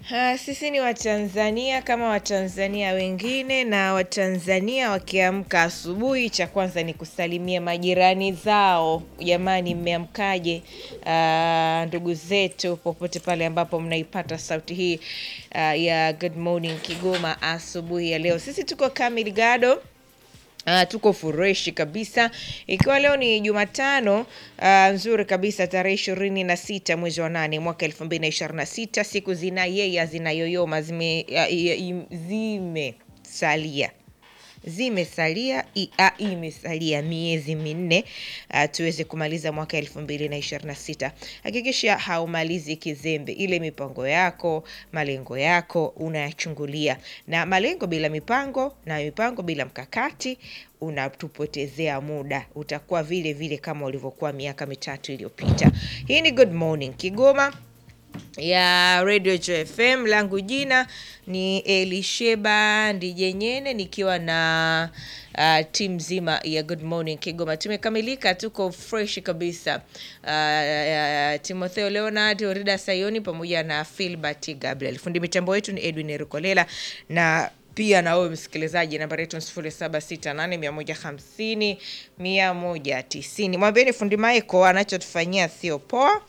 Ha, sisi ni Watanzania kama Watanzania wengine, na Watanzania wakiamka asubuhi, cha kwanza ni kusalimia majirani zao. Jamani, mmeamkaje? Ah, ndugu zetu popote pale ambapo mnaipata sauti hii ah, ya Good Morning Kigoma asubuhi ya leo, sisi tuko kamili gado Uh, tuko fureshi kabisa ikiwa leo ni Jumatano uh, nzuri kabisa tarehe ishirini na sita mwezi wa nane mwaka elfu mbili na ishirini na sita siku zinayeya zinayoyoma zime, uh, i- i- zimesalia zimesalia i- a- imesalia miezi minne uh, tuweze kumaliza mwaka elfu mbili na ishirini na sita hakikisha haumalizi kizembe ile mipango yako malengo yako unayachungulia na malengo bila mipango na mipango bila mkakati unatupotezea muda utakuwa vile vile kama ulivyokuwa miaka mitatu iliyopita hii ni good morning kigoma ya Radio Joy FM. Langu jina ni Elisheba Ndijenyene nikiwa na uh, timu nzima ya Good Morning Kigoma. Tumekamilika, tuko fresh kabisa. Uh, uh, Timotheo Leonard, Orida Sayoni pamoja na Filbert Gabriel. Fundi mitambo wetu ni Edwin Rukolela na pia na wewe msikilizaji, nambari yetu ni sifuri saba sita nane mia moja hamsini mia moja tisini. Mwambieni fundi Maiko anachotufanyia sio poa.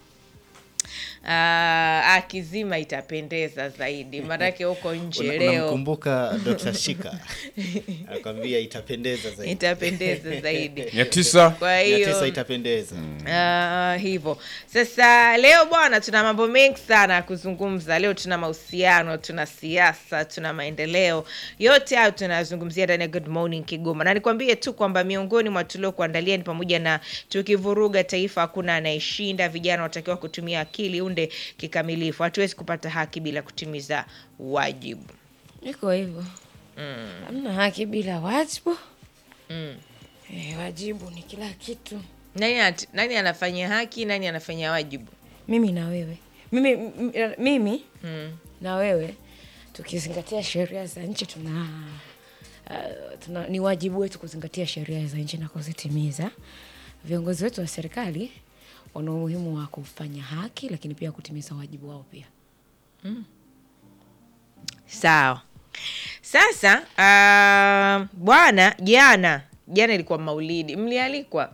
Ah, akizima itapendeza zaidi, maanake huko nje Una- leo Unamkumbuka Dr. Shika anakwambia itapendeza zaidi. itapendeza zaidi. mia tisa Kwa Mia hiyo tisa itapendeza. Ah, hivyo sasa, leo bwana, tuna mambo mengi sana ya kuzungumza. Leo tuna mahusiano, tuna siasa, tuna maendeleo, yote hayo tunazungumzia ndani ya Good Morning Kigoma, na nikwambie tu kwamba miongoni mwa tuliokuandalia ni pamoja na tukivuruga taifa hakuna anayeshinda, vijana watakiwa kutumia akili unde kikamilifu, hatuwezi kupata haki bila kutimiza wajibu. iko hivyo hamna haki bila wajibu Eh, wajibu ni kila kitu Nani, anat- nani anafanya haki, nani anafanya wajibu? mimi na wewe mimi, m- mimi na wewe tukizingatia sheria za nchi tuna, uh, tuna ni wajibu wetu kuzingatia sheria za nchi na kuzitimiza viongozi wetu wa serikali wana umuhimu wa kufanya haki lakini pia kutimiza wajibu wao pia Sawa. Sasa ah, bwana, jana jana ilikuwa maulidi, mlialikwa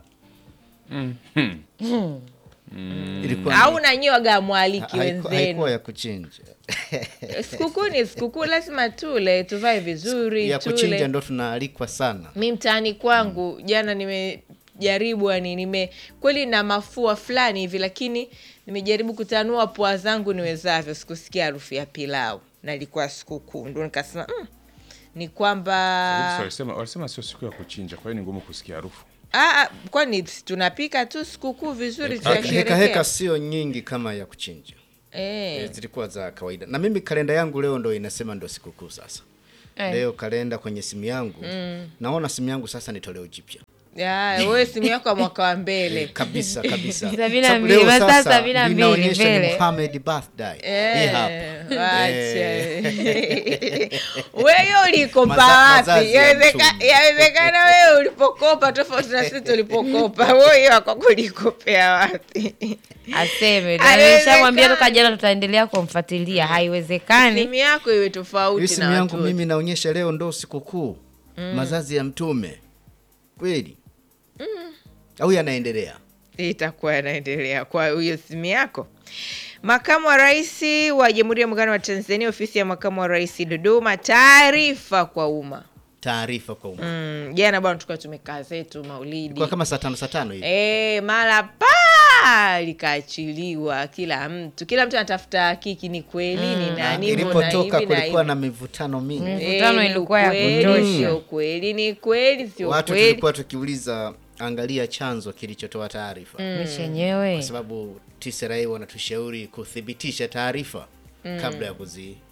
Ilikuwa ni- au nanyi waga mwaliki haiku- haikuwa wenzenu? ya kuchinja. Sikukuu ni sikukuu, lazima tule, tuvae vizuri, ya kuchinja tule. ndo tunaalikwa sana. Mi mtaani kwangu jana nimejaribu, yani nime kweli na mafua fulani hivi, lakini nimejaribu kutanua pua zangu niwezavyo, sikusikia harufu ya pilau na ilikuwa sikukuu, ndo nikasema mm, ni kwamba walisema walisema sio siku ya kuchinja, kwa hiyo ni ngumu kusikia harufu. Ah, ah, kwani si tunapika tu sikukuu vizuri Heka heka tunasherehekea. sio nyingi kama ya kuchinja. Eh, Eh, Zilikuwa za kawaida. Na mimi kalenda yangu leo ndo inasema ndo sikukuu sasa. Eh. Leo kalenda kwenye simu yangu. Naona simu yangu sasa ni toleo jipya. ya, wewe simu yako ya mwaka wa mbele kabisa kabisa Sabini na Sababu mbili, leo masaa sasa sabini na mbili linaonyesha ni mbele. Muhammad birthday hii hapa Eh, wacha. Eh. wewe ulikopa Maza- wapi? mazazi ya Yawezeka- mtume. Yawezekana wewe ulipokopa tofauti na sisi tulipokopa. Wewe wako kulikopea wapi? aseme Haiwezekani. nishamwambia toka jana tutaendelea kumfuatilia haiwezekani Simu yako iwe hii tofauti simu na yangu watu mimi naonyesha leo ndo sikukuu mazazi ya mtume kweli au yanaendelea itakuwa yanaendelea kwa hiyo simu yako. Makamu wa Rais wa Jamhuri ya Muungano wa Tanzania, ofisi ya makamu wa rais Dodoma, taarifa kwa umma. taarifa kwa umma Mm, Jana bwana, tulikuwa tumekaa zetu maulidi kwa kama saa tano saa tano hivi e, mara pa likaachiliwa, kila mtu kila mtu anatafuta kiki, ni kweli ni Na nani, mbona ilipotoka hivi na kulikuwa hivi. na mivutano mingi Mm. Eh, Mivutano ni ilikuwa ya ukweli, kutosha. sio kweli, ni kweli, sio watu kweli. tulikuwa tukiuliza angalia chanzo kilichotoa taarifa mi chenyewe kwa sababu TCRA wanatushauri kuthibitisha taarifa kabla ya kuzi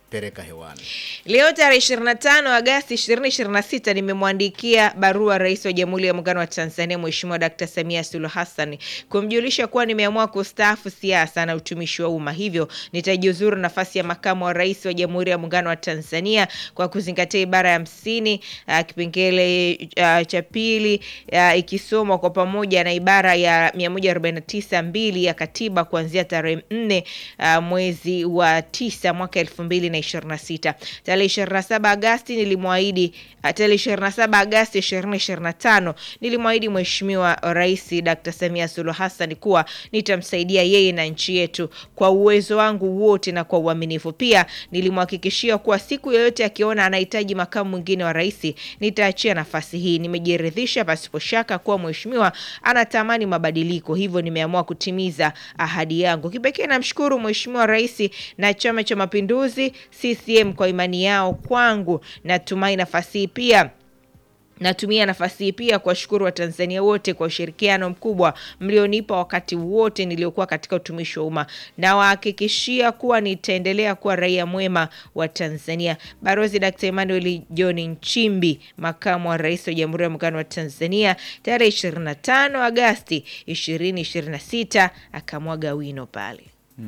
pereka hewani. Leo tarehe 25 Agasti 2026 nimemwandikia barua Rais wa Jamhuri ya Muungano wa Tanzania Mheshimiwa Dkt. Samia Suluhu Hassan kumjulisha kuwa nimeamua kustaafu siasa na utumishi wa umma, hivyo nitajiuzuru nafasi ya makamu wa rais wa Jamhuri ya Muungano wa Tanzania kwa kuzingatia ibara ya hamsini uh, kipengele uh, cha pili uh, ikisomwa kwa pamoja na ibara ya 149 mbili ya katiba kuanzia tarehe 4 uh, mwezi wa tisa mwaka 2026. Tarehe 27 Agasti nilimwahidi uh, tarehe 27 Agasti 2025 nilimwahidi Mheshimiwa Rais Dr. Samia Suluhu Hassan kuwa nitamsaidia yeye na nchi yetu kwa uwezo wangu wote na kwa uaminifu. Pia nilimhakikishia kuwa siku yoyote akiona anahitaji makamu mwingine wa rais nitaachia nafasi hii. Nimejiridhisha pasipo shaka kuwa mheshimiwa anatamani mabadiliko, hivyo nimeamua kutimiza ahadi yangu. Kipekee namshukuru Mheshimiwa Rais na Chama cha Mapinduzi CCM kwa imani yao kwangu. Natumai nafasi hii pia Natumia nafasi hii pia kuwashukuru Watanzania wote kwa ushirikiano mkubwa mlionipa wakati wote niliokuwa katika utumishi wa umma. Nawahakikishia kuwa nitaendelea kuwa raia mwema wa Tanzania. Balozi Dkt. Emmanuel John Nchimbi, makamu wa rais wa Jamhuri ya Muungano wa Tanzania, tarehe 25 Agasti 2026 akamwaga wino pale.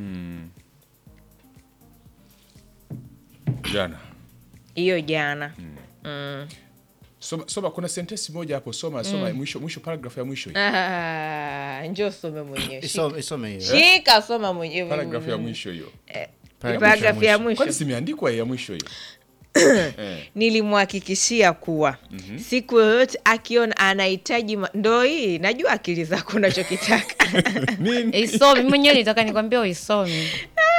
Jana Hiyo jana mm. soma, soma, kuna sentensi moja hapo, soma soma mwisho mwisho, paragraph ya mwisho hiyo, Ah, njoo some mwenyewe. Shika, Isome, isome hiyo. shika soma mwenyewe. paragraph ya mwisho hiyo, Paragrafu ya mwisho. kwani simeandikwa ya mwisho hiyo eh. nilimhakikishia kuwa siku yoyote akiona anahitaji ma- ndo hii najua akili zako unachokitaka Nini? Isome mwenyewe nitaka nikwambia uisome.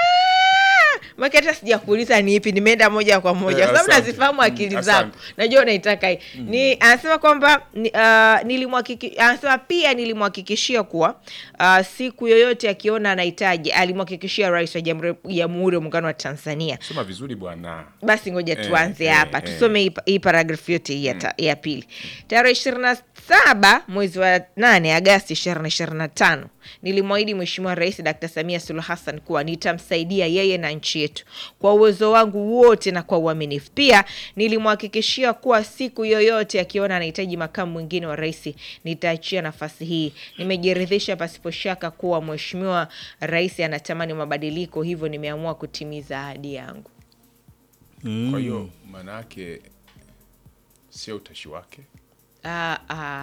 maki hata sijakuuliza ni ipi nimeenda moja kwa moja Eh, kwa sababu asante. nazifahamu akili Mm, zako asante. najua unaitaka hii ni anasema kwamba ni, uh, nilimhakiki- anasema pia nilimhakikishia kuwa uh, siku yoyote akiona anahitaji alimhakikishia rais wa Jamhuri Jamhuri ya Muungano wa Tanzania Soma vizuri bwana. basi ngoja Eh, tuanze eh, hapa eh. tusome hii- hii paragrafu yote hii ya ta- ya pili tarehe ishirini na saba mwezi wa nane agasti ishirini ishirini na tano nilimwahidi mheshimiwa rais dkt samia suluhu hassan kuwa nitamsaidia yeye na nchi yetu kwa uwezo wangu wote na kwa uaminifu pia nilimhakikishia kuwa siku yoyote akiona anahitaji makamu mwingine wa rais nitaachia nafasi hii nimejiridhisha pasipo shaka kuwa mheshimiwa rais anatamani mabadiliko hivyo nimeamua kutimiza ahadi yangu Kwa hiyo maana yake sio utashi wake. Ah,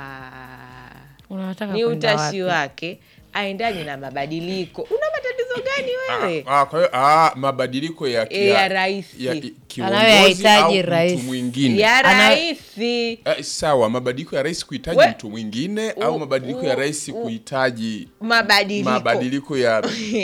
ah. Unataka ni kwenda utashi wapi? wake aendani na mabadiliko una matatizo gani wewe Ah, ah, kwa hiyo ah, mabadiliko ya, Eh, ya rais. ya kiongozi Anayoyahitaji au rais. mtu mwingine ya Ana- rahisi Eh, sawa, mabadiliko ya rais kuhitaji We- mtu mwingine u- au mabadiliko ya u- rais u- kuhitaji mabadiliko mabadiliko ya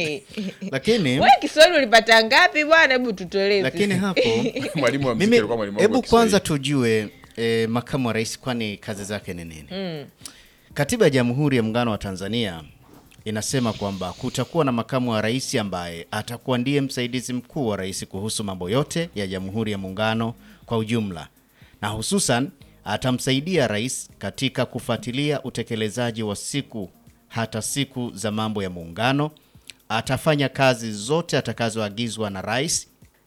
lakini we kiswahili ulipata ngapi bwana hebu tutolee lakini hapo mwalimu wa mziki mimi alikuwa mwalimu wangu wa hebu kwanza Kiswahili. tujue e, makamu wa rais kwani kazi zake ni nini katiba ya jamhuri ya muungano wa tanzania inasema kwamba kutakuwa na makamu wa rais ambaye atakuwa ndiye msaidizi mkuu wa rais kuhusu mambo yote ya jamhuri ya muungano kwa ujumla na hususan atamsaidia rais katika kufuatilia utekelezaji wa siku hata siku za mambo ya muungano atafanya kazi zote atakazoagizwa na rais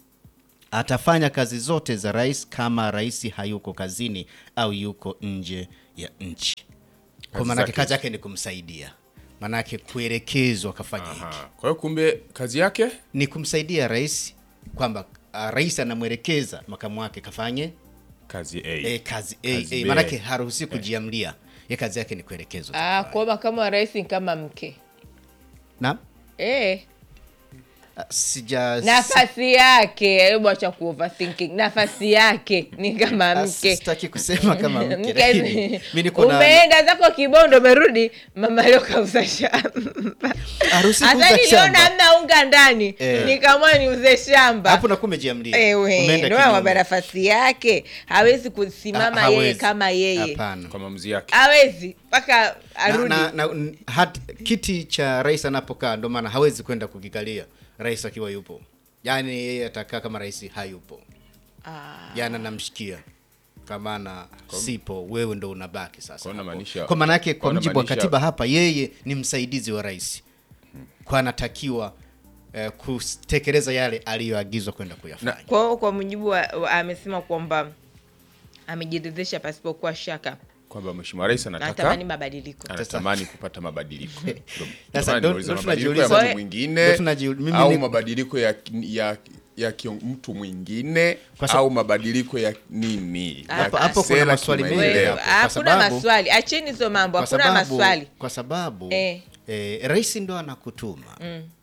atafanya kazi zote za rais kama rais hayuko kazini au yuko nje ya nchi kwa Kazi maanake zake. kazi yake ni kumsaidia maanake kuelekezwa akafanya hiki Aha. Kwa hiyo kumbe kazi yake ni kumsaidia rais kwamba uh, rais anamwelekeza makamu wake kafanye kazi A. e, kazi Kazi e, e, B. maanake haruhusi kujiamlia ye kazi yake ni kuelekezwa ah, kwa makamu wa rais ni kama mke na eh, ah, sija nafasi yake hebu acha ku overthinking nafasi yake ni kama ah, mke sitaki kusema kama mke Mke- lakini mi niko na umeenda zako kibondo umerudi mama leo kauza shamba haruhusi hasa kuuza niliona shamba amna unga ndani Eh. nikamwa niuze shamba hapo nakuwa umejiamlia Ewe, Umeenda ndio kwamba kinyume. nafasi yake hawezi Ah, kusimama hawezi. yeye kama yeye hapana Kwa maamuzi yake. hawezi mpaka na, arudi na, na, n- hat, kiti cha rais anapokaa ndo maana hawezi kwenda kukikalia rais akiwa yupo yaani yeye atakaa kama rais hayupo Ah. yani anamshikia kamana sipo wewe ndo unabaki sasa Kwa hapo. unamaanisha- kwa maanake kwa kwa mjibu wa unamaanisha- katiba hapa yeye ni msaidizi wa rais kwa anatakiwa eh, kutekeleza yale aliyoagizwa kwenda kuyafanya. Kwa hiyo kwa mujibu wa, wa amesema kwamba amejiridhisha pasipokuwa shaka kwamba mheshimiwa rais anatamani anataka mabadiliko. anatamani kupata mabadiliko. Ndio- ndio Sasa maana ndo- nimeuliza ndo mabadiliko ya tunajiuliza- mtu mwingine ndo tunajiu- mimi au ni- mabadiliko ya, ya, ya kio- mtu mwingine Kwa sa- au mabadiliko ya nini ya Hapo- hapo kuna kisera, maswali mengi kimaendeleo. Wewe, hapo, kwa Hakuna sababu- maswali, acheni hizo mambo, kwa hakuna sababu, maswali. kwa sababu Eh. eh, rais ndo anakutuma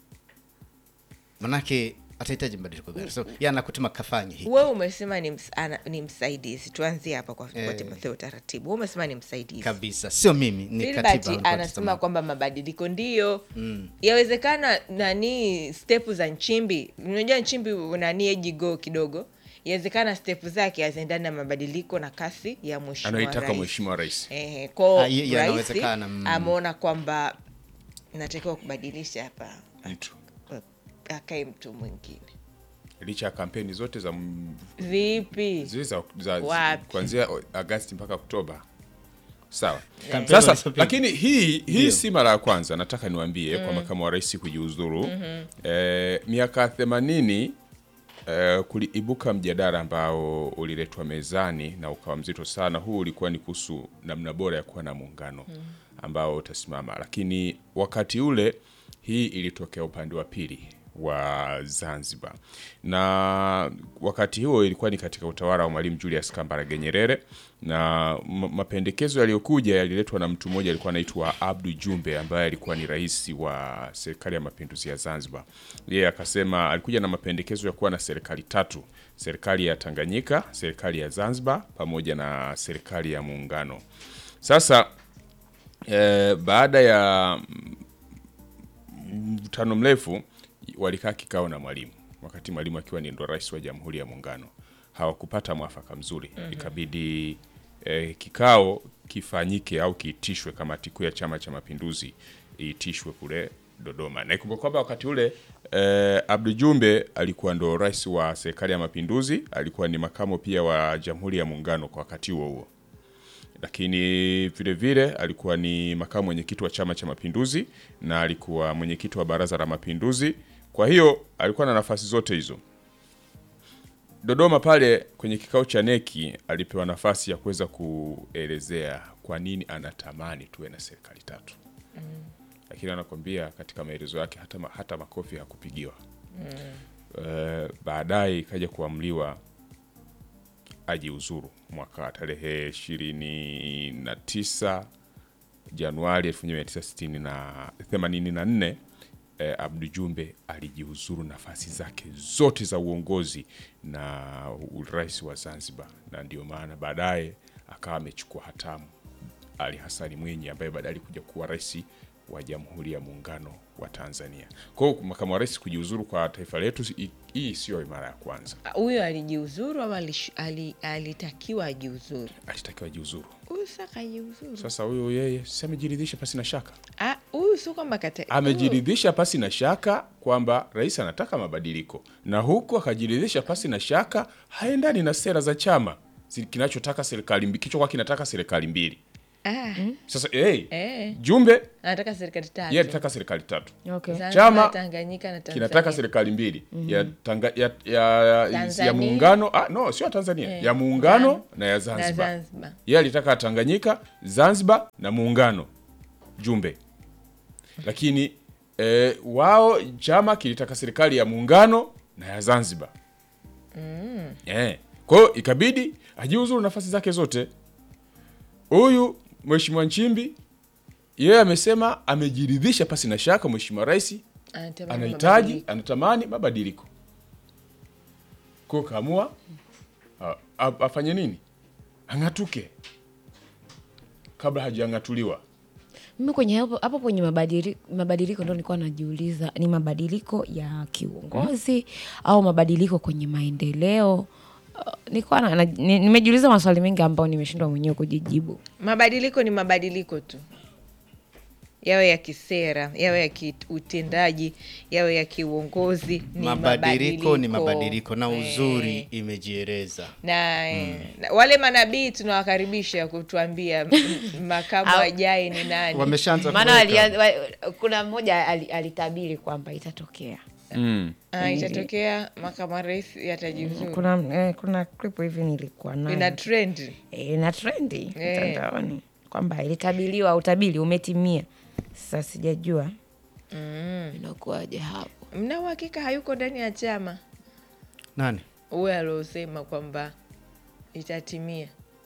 manake atahitaji mabadiliko gani? So, yeye anakutuma kafanye hiki Wewe umesema ni, ms, ana, ni msaidizi. Tuanzie hapa kwa, kwa Timotheo taratibu. Wewe umesema ni msaidizi. kabisa, sio mimi, ni Filbert katiba alikuwa anasema akisema. kwamba mabadiliko ndiyo yawezekana. Nani stepu za Nchimbi, unajua Nchimbi nani ejigo kidogo, yawezekana stepu zake haziendani na mabadiliko na kasi ya mheshimiwa anaitaka rais. mheshimiwa rais Ehe, kwao Ah, ye- ye- rais inawezekana, mm. ameona kwamba natakiwa kubadilisha hapa, mtu akae mtu mwingine. licha ya kampeni zote za m- Vipi? zile za, za Wapi? kuanzia Agasti mpaka Oktoba. Sawa. Kampeni Sasa walizopiga. lakini hii hii Ndio. si mara ya kwanza, nataka niwaambie kwa makamu wa rais kujiuzuru. Eh, miaka 80 eh, kuliibuka mjadala ambao uliletwa mezani na ukawa mzito sana. Huu ulikuwa ni kuhusu namna bora ya kuwa na muungano ambao utasimama, lakini wakati ule hii ilitokea upande wa pili wa Zanzibar, na wakati huo ilikuwa ni katika utawala wa Mwalimu Julius Kambarage Nyerere, na ma- mapendekezo yaliyokuja yaliletwa na mtu mmoja alikuwa anaitwa Abdu Jumbe ambaye alikuwa ni rais wa serikali ya mapinduzi ya Zanzibar. Yeye akasema, alikuja na mapendekezo ya kuwa na serikali tatu: serikali ya Tanganyika, serikali ya Zanzibar pamoja na serikali ya muungano. Sasa eh, baada ya mkutano mrefu walikaa kikao na mwalimu wakati mwalimu akiwa ni ndo rais wa jamhuri ya muungano hawakupata mwafaka mzuri ikabidi eh, kikao kifanyike au kiitishwe kamati kuu ya chama cha mapinduzi iitishwe kule dodoma na ikumbuka kwamba wakati ule eh, abdu jumbe alikuwa ndo rais wa serikali ya mapinduzi alikuwa ni makamo pia wa jamhuri ya muungano kwa wakati huo huo lakini vile vile alikuwa ni makamu mwenyekiti wa Chama cha Mapinduzi na alikuwa mwenyekiti wa Baraza la Mapinduzi. Kwa hiyo alikuwa na nafasi zote hizo. Dodoma pale kwenye kikao cha neki alipewa nafasi ya kuweza kuelezea kwa nini anatamani tuwe na serikali tatu, lakini anakwambia katika maelezo yake hata, ma- hata makofi hakupigiwa. Eh, baadaye ikaja kuamliwa ajiuzuru mwaka wa tarehe 29 Januari 1984 eh, Abdu Jumbe alijiuzuru nafasi zake zote za uongozi na urais wa Zanzibar, na ndio maana baadaye akawa amechukua hatamu Ali Hasani Mwinyi ambaye baadaye alikuja kuwa rais wa Jamhuri ya Muungano wa Tanzania. Kwa hiyo makamu wa rais kujiuzuru kwa taifa letu, hii- hii siyo mara ya kwanza, Huyo alijiuzuru au alish- ali- alitakiwa ajiuzuru? alitakiwa ajiuzuru. Huyu sasa kajiuzuru. Sasa huyo yeye si amejiridhisha pasi na shaka, Ah, huyu sio kwamba kata amejiridhisha pasi na shaka kwamba rais anataka mabadiliko, na huku akajiridhisha pasi na shaka haendani na sera za chama zi- kinachotaka serikali mbi- kichokuwa kinataka serikali mbili. Ah, Sasa hey, eh, Jumbe anataka serikali tatu. yeye anataka serikali tatu, Okay. Zanzibar, Chama Tanganyika na Tanzania. kinataka serikali mbili ya, tanga, ya, ya, ya Tanzania. muungano ah, no sio ya Tanzania Eh, ya muungano Zan- na ya na Zanzibar. Zanzibar. Yeye alitaka Tanganyika, Zanzibar na muungano Jumbe, lakini eh, wao chama kilitaka serikali ya muungano na ya Zanzibar eh. Kwa hiyo ikabidi ajiuzuru nafasi zake zote. Huyu Mheshimiwa Nchimbi yeye amesema amejiridhisha pasi na shaka Mheshimiwa Rais Anatamani anahitaji mabadiliko. anatamani mabadiliko ko kaamua a- a- afanye nini ang'atuke kabla hajang'atuliwa mimi kwenye hapo hapo kwenye mabadiliko mabadiliko ndo nilikuwa najiuliza ni mabadiliko ya kiuongozi au mabadiliko kwenye maendeleo Uh, nilikuwa na- na- ni- nimejiuliza maswali mengi ambayo nimeshindwa mwenyewe kujijibu Mabadiliko ni mabadiliko tu, yawe ya kisera, yawe ya kiutendaji, yawe ya kiuongozi. Ni mabadiliko ni mabadiliko na Eh, uzuri imejieleza na, eh, na wale manabii tunawakaribisha kutuambia m- makamu Au- ajaye ni nani. wameshaanza maana kuweka. walia- wa- kuna mmoja ali- alitabiri kwamba itatokea mm. Ah, itatokea makamu wa rais yatajiuzuru kuna eh, kuna clip hivi nilikuwa nayo ina trend eh, na trendi Eh. mtandaoni kwamba ilitabiliwa utabili umetimia sasa sijajua inakuwaje hapo mna uhakika hayuko ndani ya chama Nani? huyo aliosema kwamba itatimia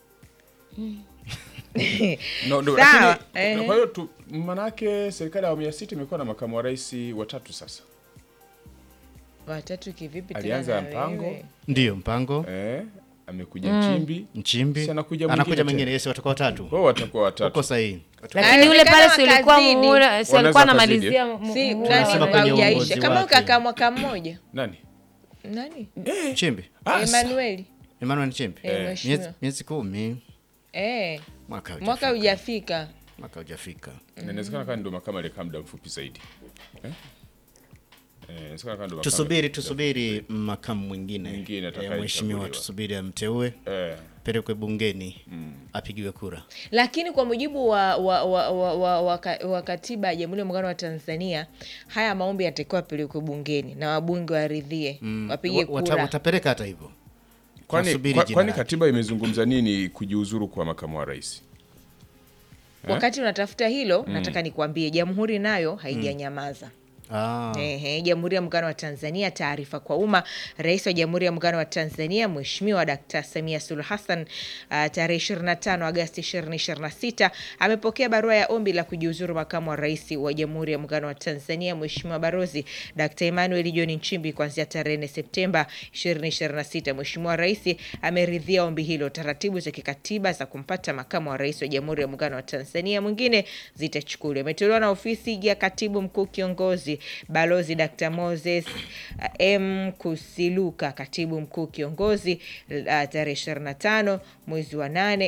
no, no, Sawa, lakini, eh. kwa hiyo tu manake serikali ya awamu ya sita imekuwa na makamu wa rais watatu sasa watatu kivipi tena Alianza na Mpango. wewe? Ndio mpango eh, amekuja Nchimbi Nchimbi Si anakuja anakuja mwingine mwingine, tena. yes, watakuwa watatu. kwao watakuwa watatu Uko sahihi. lakini yule pale si Inawezekana ulikuwa wakazidi. muhula si Wanaweza alikuwa wakazidi, anamalizia mu- si muhula nani Wanasema wa- kwenye haujaisha uongozi kama wake. ukakaa mwaka mmoja nani nani Nchimbi. Ah, sa- emanueli Emmanuel Nchimbi. Eh, Miezi mheshimiwa. miezi kumi. eh, Mwaka hujafika. mwaka hujafika Mwaka hujafika. na inawezekana kama ndo makama alikaa muda mfupi zaidi eh? Eh, inawezekana kama ndo makama- Tusubiri tusubiri makamu mwingine. Mwingine Eh, atakayechaguliwa. Mheshimiwa tusubiri amteue, eh, pelekwe bungeni, apigiwe kura. lakini kwa mujibu wa, wa, wa, wa, wa, wa, ka- wa katiba ya jamhuri ya muungano wa tanzania haya maombi yatakiwa apelekwe bungeni na wabunge waridhie wapige Wa- wata- kura Watapeleka hata hivyo. kwani, Tunasubiri kwa, jina kwani lake. katiba imezungumza nini kujiuzuru kwa makamu wa rais wakati unatafuta hilo nataka nikuambie jamhuri nayo haijanyamaza Ah. Ehe, Jamhuri ya Muungano wa Tanzania, taarifa kwa umma. Rais wa Jamhuri ya Muungano wa Tanzania Mheshimiwa Dkt. Samia Suluhu Hassan uh, tarehe 25 Agosti 2026 amepokea barua ya ombi la kujiuzuru makamu wa rais wa Jamhuri ya Muungano wa Tanzania Mheshimiwa Barozi Dkt. Emmanuel John Nchimbi kuanzia tarehe 4 Septemba 2026. Mheshimiwa Rais ameridhia ombi hilo. Taratibu za kikatiba za kumpata makamu wa rais wa Jamhuri ya Muungano wa Tanzania mwingine zitachukuliwa. Imetolewa na ofisi ya katibu mkuu kiongozi Balozi Dr. Moses uh, M Kusiluka, katibu mkuu kiongozi uh, tarehe 25 mwezi wa 8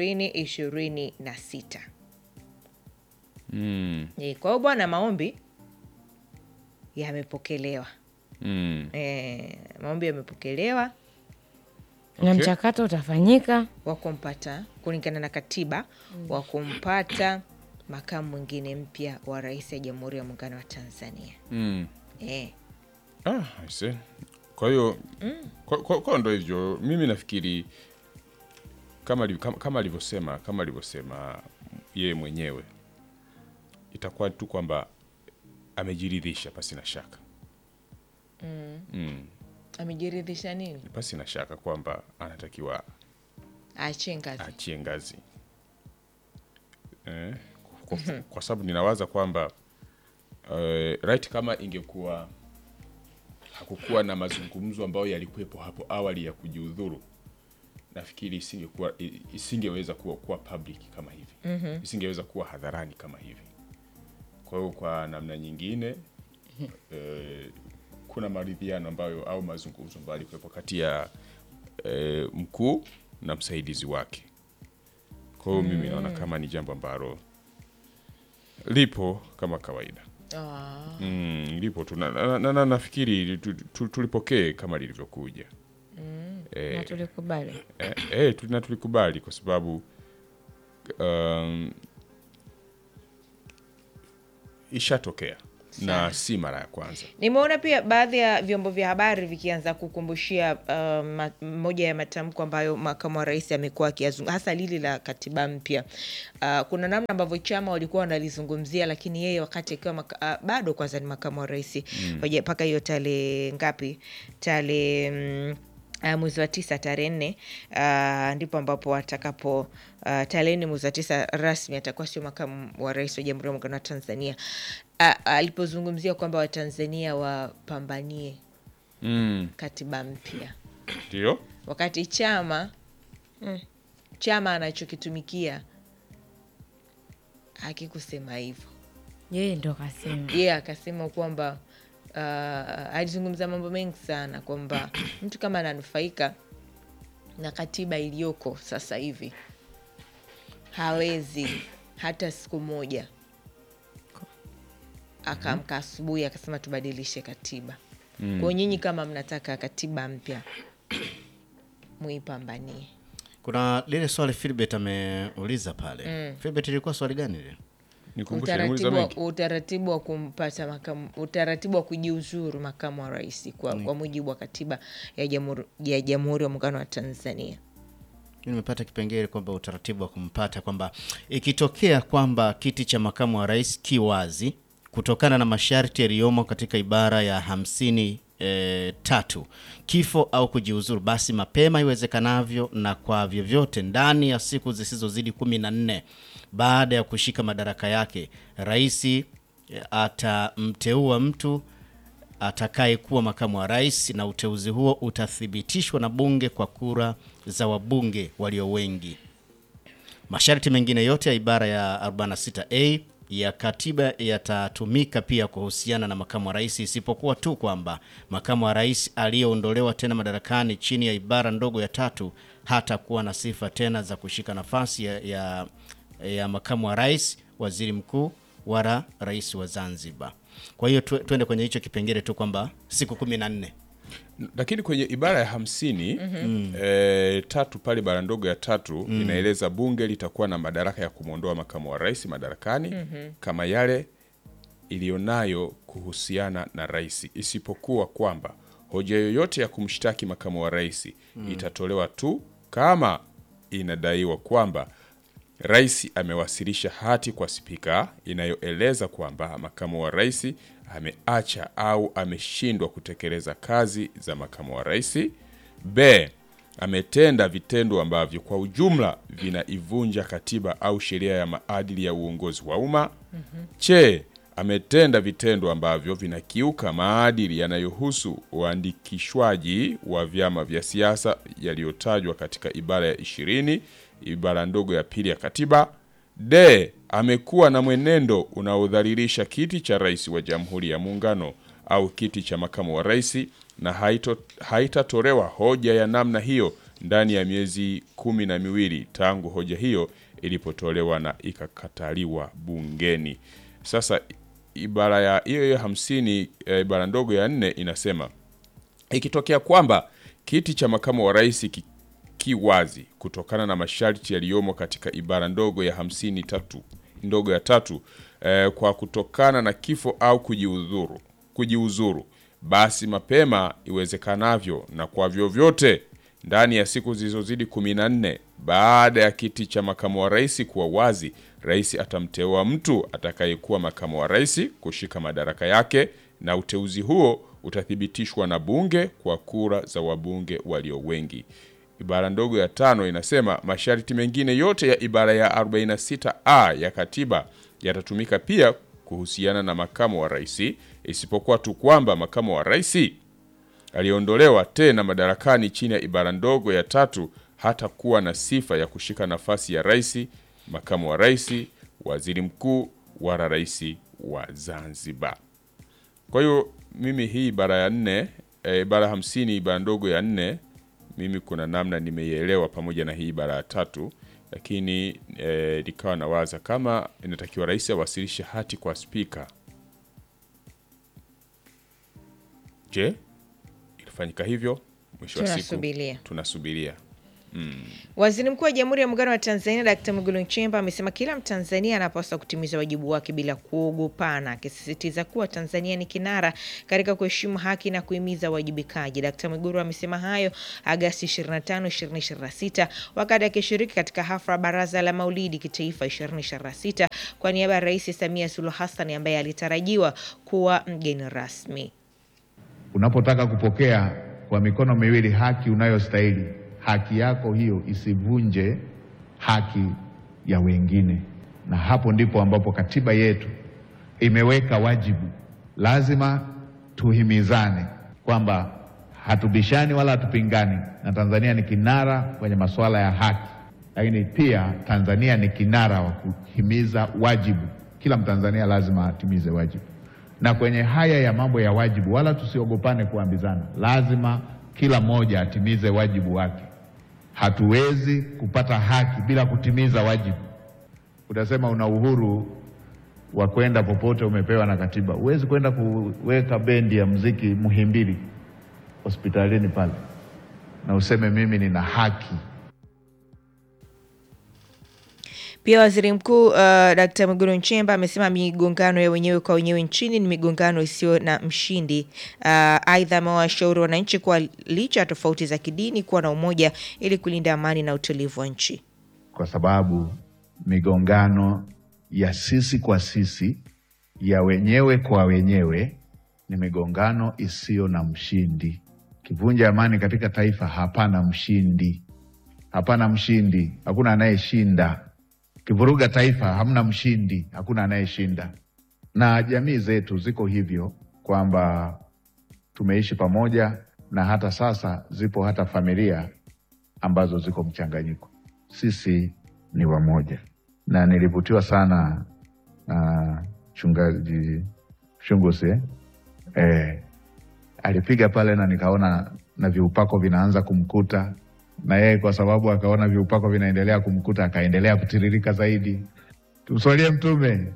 2026. mm, Eh, Kwa hiyo bwana, maombi yamepokelewa. mm. E, maombi yamepokelewa na mchakato utafanyika wa kumpata kulingana na katiba wa kumpata makamu mwingine mpya wa rais ya Jamhuri ya Muungano wa Tanzania. Mm. E, Ah, I see. kwa hiyo kwa, kwa, kwa ndo hivyo mimi nafikiri kama aliv- kama- kama alivyosema kama alivyosema yeye mwenyewe itakuwa tu kwamba amejiridhisha pasi na shaka mm. amejiridhisha nini? pasi na shaka kwamba anatakiwa Aachie ngazi. achie ngazi eh, kwa, kwa sababu ninawaza kwamba eh, right kama ingekuwa hakukuwa na mazungumzo ambayo yalikuwepo hapo awali ya kujiudhuru nafikiri isingekuwa i- isingeweza kuwa, kuwa public kama hivi mm-hmm. isingeweza kuwa hadharani kama hivi kwa hiyo kwa namna nyingine eh, kuna maridhiano ambayo au mazungumzo ambayo yalikuwepo kati ya eh, mkuu na msaidizi wake kwa hiyo mimi naona kama ni jambo ambalo lipo kama kawaida Ah, mm, lipo tu na, na, na, na, nafikiri tu- tu- tulipokee kama lilivyokuja na eh, tulikubali eh, eh, tu- na tulikubali kwa sababu um, ishatokea na si mara ya kwanza Nimeona pia baadhi ya vyombo vya habari vikianza kukumbushia uh, ma, moja ya matamko ambayo makamu wa rais amekuwa akiyazungumza, hasa lili la katiba mpya. Uh, kuna namna ambavyo chama walikuwa wanalizungumzia, lakini yeye wakati akiwa maka, uh, bado kwanza ni makamu wa rais Hoja- mpaka hiyo tarehe ngapi, tarehe mm, Uh, mwezi wa tisa tarehe nne uh, ndipo ambapo atakapo uh, tarehe nne mwezi wa tisa rasmi atakuwa sio makamu wa rais wa Jamhuri ya Muungano wa Tanzania. Uh, alipozungumzia kwamba Watanzania wapambanie mm, katiba mpya, ndio wakati chama chama anachokitumikia hakikusema hivyo. yeye ndo kasema yeye akasema kwamba uh, alizungumza mambo mengi sana kwamba mtu kama ananufaika na katiba iliyoko sasa hivi hawezi hata siku moja akaamka asubuhi akasema tubadilishe katiba mm. Kwa nyinyi kama mnataka katiba mpya muipambanie. Kuna lile swali Philbert ameuliza pale. Philbert ilikuwa swali gani lile? Nikumbushe, utaratibu nimuuliza wa, mengi. utaratibu wa kumpata makamu, utaratibu wa kujiuzuru makamu wa rais kwa, kwa mujibu wa katiba ya jamhuri ya Jamhuri ya Muungano wa Tanzania. nimepata kipengele kwamba utaratibu wa kumpata kwamba ikitokea kwamba kiti cha makamu wa rais ki wazi kutokana na masharti yaliyomo katika ibara ya hamsini e, tatu kifo au kujiuzuru, basi mapema iwezekanavyo na kwa vyovyote ndani ya siku zisizozidi kumi na nne baada ya kushika madaraka yake, rais e, atamteua mtu atakayekuwa makamu wa rais na uteuzi huo utathibitishwa na bunge kwa kura za wabunge walio wengi. Masharti mengine yote ya ibara ya 46A ya katiba yatatumika pia kuhusiana na makamu wa rais, isipokuwa tu kwamba makamu wa rais aliyeondolewa tena madarakani chini ya ibara ndogo ya tatu hatakuwa na sifa tena za kushika nafasi ya, ya, ya makamu wa rais, waziri mkuu wala rais wa Zanzibar. Kwa hiyo tu, tuende kwenye hicho kipengele tu kwamba siku kumi na nne lakini kwenye ibara ya hamsini eh, tatu pale bara ndogo ya tatu inaeleza bunge litakuwa na madaraka ya kumwondoa makamu wa rais madarakani kama yale iliyonayo kuhusiana na rais, isipokuwa kwamba hoja yoyote ya kumshtaki makamu wa rais itatolewa tu kama inadaiwa kwamba rais amewasilisha hati kwa spika inayoeleza kwamba makamu wa rais ameacha au ameshindwa kutekeleza kazi za makamu wa rais. B, ametenda vitendo ambavyo kwa ujumla vinaivunja katiba au sheria ya maadili ya uongozi wa umma. Che, ametenda vitendo ambavyo vinakiuka maadili yanayohusu uandikishwaji wa vyama vya siasa yaliyotajwa katika ibara ya ishirini ibara ndogo ya pili ya katiba. D, amekuwa na mwenendo unaodhalilisha kiti cha rais wa Jamhuri ya Muungano au kiti cha makamu wa rais na haito, haitatolewa hoja ya namna hiyo ndani ya miezi kumi na miwili tangu hoja hiyo ilipotolewa na ikakataliwa bungeni. Sasa ibara ya hiyo hiyo hamsini eh, ibara ndogo ya nne inasema ikitokea kwamba kiti cha makamu wa rais ki, ki wazi kutokana na masharti yaliyomo katika ibara ndogo ya hamsini tatu ndogo ya tatu eh, kwa kutokana na kifo au kujiuzuru, kujiuzuru basi mapema iwezekanavyo na kwa vyovyote ndani ya siku zilizozidi kumi na nne baada ya kiti cha makamu wa rais kuwa wazi, rais atamteua mtu atakayekuwa makamu wa rais kushika madaraka yake, na uteuzi huo utathibitishwa na bunge kwa kura za wabunge walio wengi. Ibara ndogo ya tano inasema masharti mengine yote ya ibara ya 46A ya katiba yatatumika pia kuhusiana na makamu wa rais, isipokuwa tu kwamba makamu wa rais aliondolewa tena madarakani chini ya ibara ndogo ya tatu hata kuwa na sifa ya kushika nafasi ya rais, makamu wa rais, waziri mkuu wala rais wa Zanzibar. Kwa hiyo mimi hii ibara ya nne e, ibara hamsini ibara ndogo ya nne mimi kuna namna nimeielewa pamoja na hii ibara ya tatu, lakini e, nikawa nawaza kama inatakiwa rais awasilishe hati kwa spika. Je, ilifanyika hivyo? Mwisho wa siku Tunasubiria. tunasubiria. Waziri Mkuu wa Jamhuri ya Muungano wa Tanzania Dkt. Mwigulu Nchemba amesema kila Mtanzania anapaswa kutimiza wajibu wake bila kuogopana, akisisitiza kuwa Tanzania ni kinara katika kuheshimu haki na kuhimiza uwajibikaji. Dkt. Mwigulu amesema hayo Agasti 25, 2026 wakati akishiriki katika hafla ya Baraza la Maulidi Kitaifa 2026 kwa niaba ya Rais Samia Suluhu Hassan ambaye alitarajiwa kuwa mgeni rasmi. Unapotaka kupokea kwa mikono miwili haki unayostahili, haki yako hiyo isivunje haki ya wengine, na hapo ndipo ambapo katiba yetu imeweka wajibu. Lazima tuhimizane kwamba hatubishani wala hatupingani, na Tanzania ni kinara kwenye masuala ya haki, lakini pia Tanzania ni kinara wa kuhimiza wajibu. Kila Mtanzania lazima atimize wajibu na kwenye haya ya mambo ya wajibu, wala tusiogopane kuambizana. Lazima kila mmoja atimize wajibu wake. Hatuwezi kupata haki bila kutimiza wajibu. Utasema una uhuru wa kwenda popote, umepewa na katiba. Huwezi kwenda kuweka bendi ya muziki Muhimbili hospitalini pale na useme mimi nina haki Pia waziri mkuu uh, Dkt. Mwigulu Nchemba amesema migongano ya wenyewe kwa wenyewe nchini ni migongano isiyo na mshindi. Uh, Aidha, amewashauri wananchi kuwa licha ya tofauti za kidini kuwa na umoja ili kulinda amani na utulivu wa nchi. kwa sababu migongano ya sisi kwa sisi ya wenyewe kwa wenyewe ni migongano isiyo na mshindi. Kivunja amani katika taifa, hapana mshindi, hapana mshindi, hakuna anayeshinda. Kivuruga taifa, hamna mshindi, hakuna anayeshinda. Na jamii zetu ziko hivyo kwamba tumeishi pamoja, na hata sasa zipo hata familia ambazo ziko mchanganyiko. Sisi ni wamoja, na nilivutiwa sana na mchungaji Shungusi eh? Eh, alipiga pale na nikaona na viupako vinaanza kumkuta na yeye, kwa sababu akaona viupako vinaendelea kumkuta akaendelea kutiririka zaidi. Tumswalie Mtume.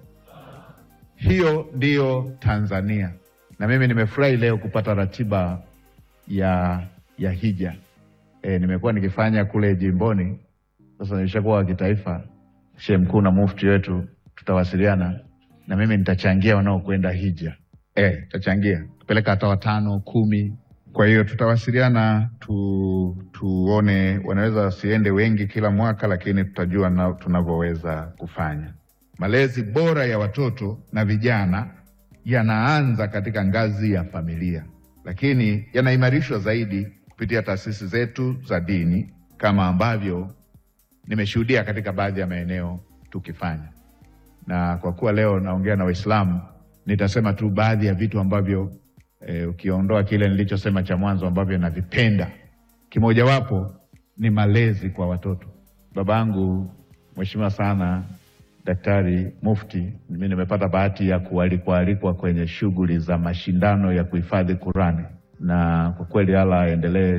Hiyo ndiyo Tanzania, na mimi nimefurahi leo kupata ratiba ya ya hija. E, nimekuwa nikifanya kule jimboni, sasa nimeshakuwa wa kitaifa. Shehe mkuu na mufti wetu tutawasiliana, na mimi nitachangia wanaokwenda hija. E, tutachangia tupeleka hata watano kumi. Kwa hiyo tutawasiliana tu, tuone wanaweza wasiende wengi kila mwaka, lakini tutajua na tunavyoweza kufanya. Malezi bora ya watoto na vijana yanaanza katika ngazi ya familia, lakini yanaimarishwa zaidi kupitia taasisi zetu za dini kama ambavyo nimeshuhudia katika baadhi ya maeneo tukifanya. Na kwa kuwa leo naongea na Waislamu, nitasema tu baadhi ya vitu ambavyo e, ukiondoa kile nilichosema cha mwanzo ambavyo navipenda, kimojawapo ni malezi kwa watoto. Babangu mheshimiwa sana Daktari Mufti, mimi nimepata bahati ya kualikwa alikwa kwenye shughuli za mashindano ya kuhifadhi Qurani, na kwa kweli Allah aendelee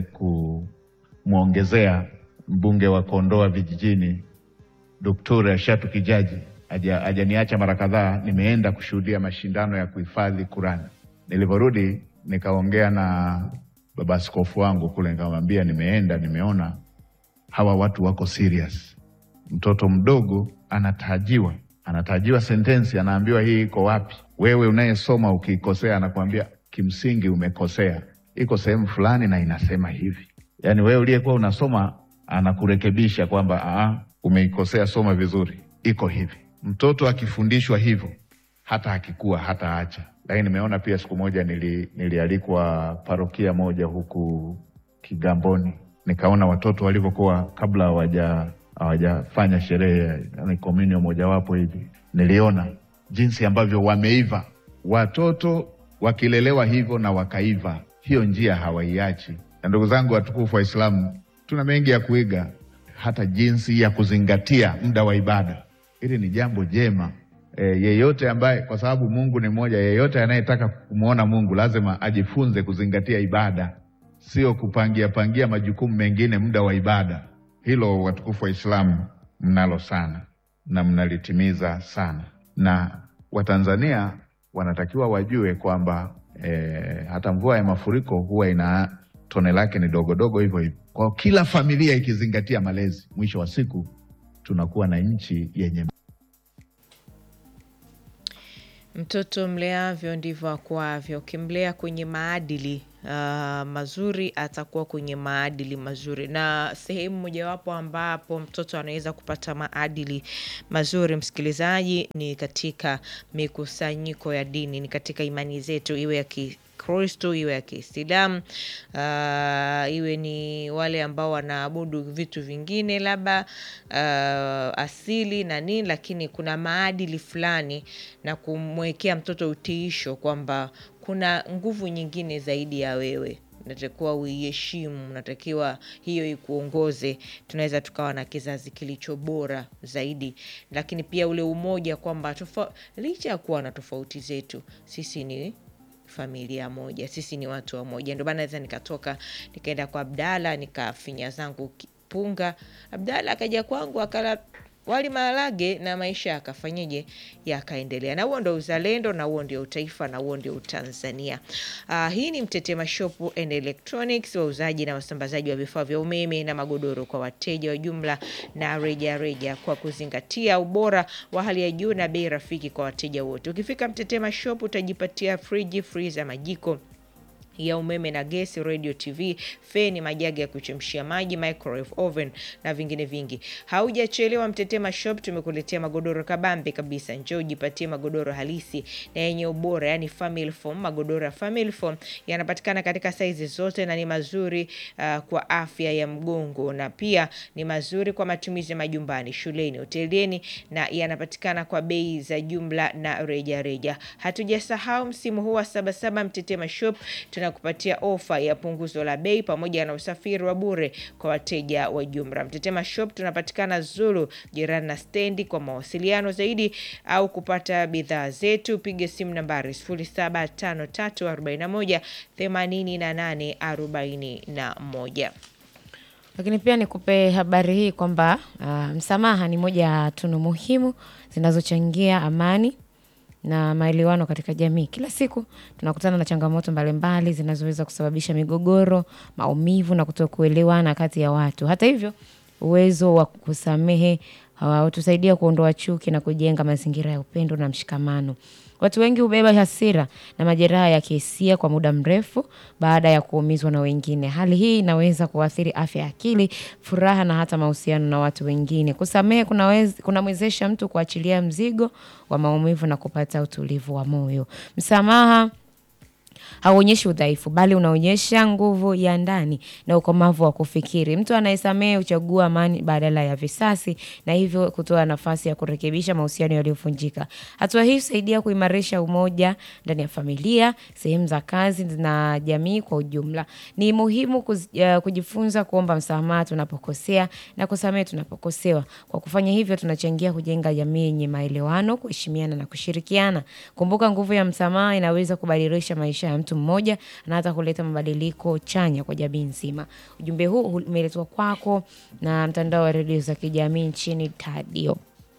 kumwongezea mbunge wa Kondoa vijijini Doktora Shatu Kijaji haja- hajaniacha mara kadhaa, nimeenda kushuhudia mashindano ya kuhifadhi Qurani. Nilivyorudi nikaongea na baba askofu wangu kule, nikamwambia nimeenda, nimeona hawa watu wako serious. Mtoto mdogo anatajiwa, anatajiwa sentensi, anaambiwa hii iko wapi. Wewe unayesoma ukiikosea, anakuambia kimsingi umekosea, iko sehemu fulani na inasema hivi. Yaani wewe uliyekuwa unasoma anakurekebisha kwamba "Ah, umeikosea, soma vizuri, iko hivi. Mtoto akifundishwa hivyo, hata akikua hata acha. Lakini nimeona pia siku moja nili, nilialikwa parokia moja huku Kigamboni, nikaona watoto walivyokuwa kabla hawaja hawajafanya sherehe yani komunio mojawapo hivi, niliona jinsi ambavyo wameiva watoto wakilelewa hivyo na wakaiva, hiyo njia hawaiachi. Na ndugu zangu watukufu Waislamu, tuna mengi ya kuiga, hata jinsi ya kuzingatia muda wa ibada. Hili ni jambo jema. E, yeyote ambaye, kwa sababu Mungu ni mmoja, yeyote anayetaka kumwona Mungu lazima ajifunze kuzingatia ibada, sio kupangia pangia majukumu mengine muda wa ibada. Hilo watukufu Waislamu mnalo sana na mnalitimiza sana, na Watanzania wanatakiwa wajue kwamba eh, hata mvua ya mafuriko huwa ina tone lake ni dogodogo hivyo hivyo. Kwa kila familia ikizingatia malezi, mwisho wa siku tunakuwa na nchi yenye Mtoto mleavyo ndivyo akuavyo. Ukimlea kwenye maadili uh, mazuri atakuwa kwenye maadili mazuri, na sehemu mojawapo ambapo mtoto anaweza kupata maadili mazuri, msikilizaji, ni katika mikusanyiko ya dini, ni katika imani zetu, iwe ya Kikristo iwe ya Kiislamu, uh, iwe ni wale ambao wanaabudu vitu vingine labda uh, asili na nini, lakini kuna maadili fulani na kumwekea mtoto utiisho kwamba kuna nguvu nyingine zaidi ya wewe natakiwa uiheshimu, natakiwa hiyo ikuongoze. Tunaweza tukawa na kizazi kilicho bora zaidi, lakini pia ule umoja kwamba tofa, licha ya kuwa na tofauti zetu, sisi ni familia moja, sisi ni watu wa moja. Ndio maana naweza nikatoka nikaenda kwa Abdala nikafinya zangu ki- punga, Abdala akaja kwangu akala wali maharage na maisha yakafanyeje yakaendelea na huo ndo uzalendo na huo ndio utaifa na huo ndio utanzania uh, hii ni mtetema shop and electronics wauzaji na wasambazaji wa vifaa vya umeme na magodoro kwa wateja wa jumla na reja reja kwa kuzingatia ubora wa hali ya juu na bei rafiki kwa wateja wote ukifika mtetema shop utajipatia friji freezer majiko ya umeme na gesi, radio, TV, feni, majagi ya kuchemshia maji, microwave oven na vingine vingi. Haujachelewa, Mtetema Shop tumekuletea magodoro kabambe kabisa. Njoo ujipatie magodoro halisi na yenye ubora, yani family foam. Magodoro ya family foam yanapatikana katika saizi zote na ni mazuri uh, kwa afya ya mgongo na pia ni mazuri kwa matumizi ya majumbani, shuleni, hotelini na yanapatikana kwa bei za jumla na reja reja. Hatujasahau msimu huu wa Sabasaba, Mtetema Shop tunakupatia ofa ya punguzo la bei pamoja na usafiri wa bure kwa wateja wa jumla. Mtetema Shop tunapatikana Zulu, jirani na stendi. Kwa mawasiliano zaidi au kupata bidhaa zetu, piga simu nambari 0753418841. lakini pia nikupe habari hii kwamba uh, msamaha ni moja ya tunu muhimu zinazochangia amani na maelewano katika jamii. Kila siku tunakutana na changamoto mbalimbali zinazoweza kusababisha migogoro, maumivu na kutokuelewana kati ya watu. Hata hivyo, uwezo wa kusamehe hutusaidia kuondoa chuki na kujenga mazingira ya upendo na mshikamano. Watu wengi hubeba hasira na majeraha ya kihisia kwa muda mrefu baada ya kuumizwa na wengine. Hali hii inaweza kuathiri afya ya akili, furaha na hata mahusiano na watu wengine. Kusamehe kunaweza- kunamwezesha mtu kuachilia mzigo wa maumivu na kupata utulivu wa moyo. Msamaha hauonyeshi udhaifu bali unaonyesha nguvu ya ndani na ukomavu wa kufikiri. Mtu anayesamehe huchagua amani badala ya visasi na hivyo kutoa nafasi ya kurekebisha mahusiano yaliyovunjika. Hatua hii husaidia kuimarisha umoja ndani ya familia, sehemu za kazi na jamii kwa ujumla. Ni muhimu kuz, uh, kujifunza kuomba msamaha tunapokosea na kusamehe tunapokosewa. Kwa kufanya hivyo, tunachangia kujenga jamii yenye maelewano, kuheshimiana na kushirikiana. Kumbuka, nguvu ya msamaha inaweza kubadilisha maisha ya mtu mmoja na hata kuleta mabadiliko chanya kwa jamii nzima. Ujumbe huu umeletwa kwako na mtandao wa redio za kijamii nchini Tadio.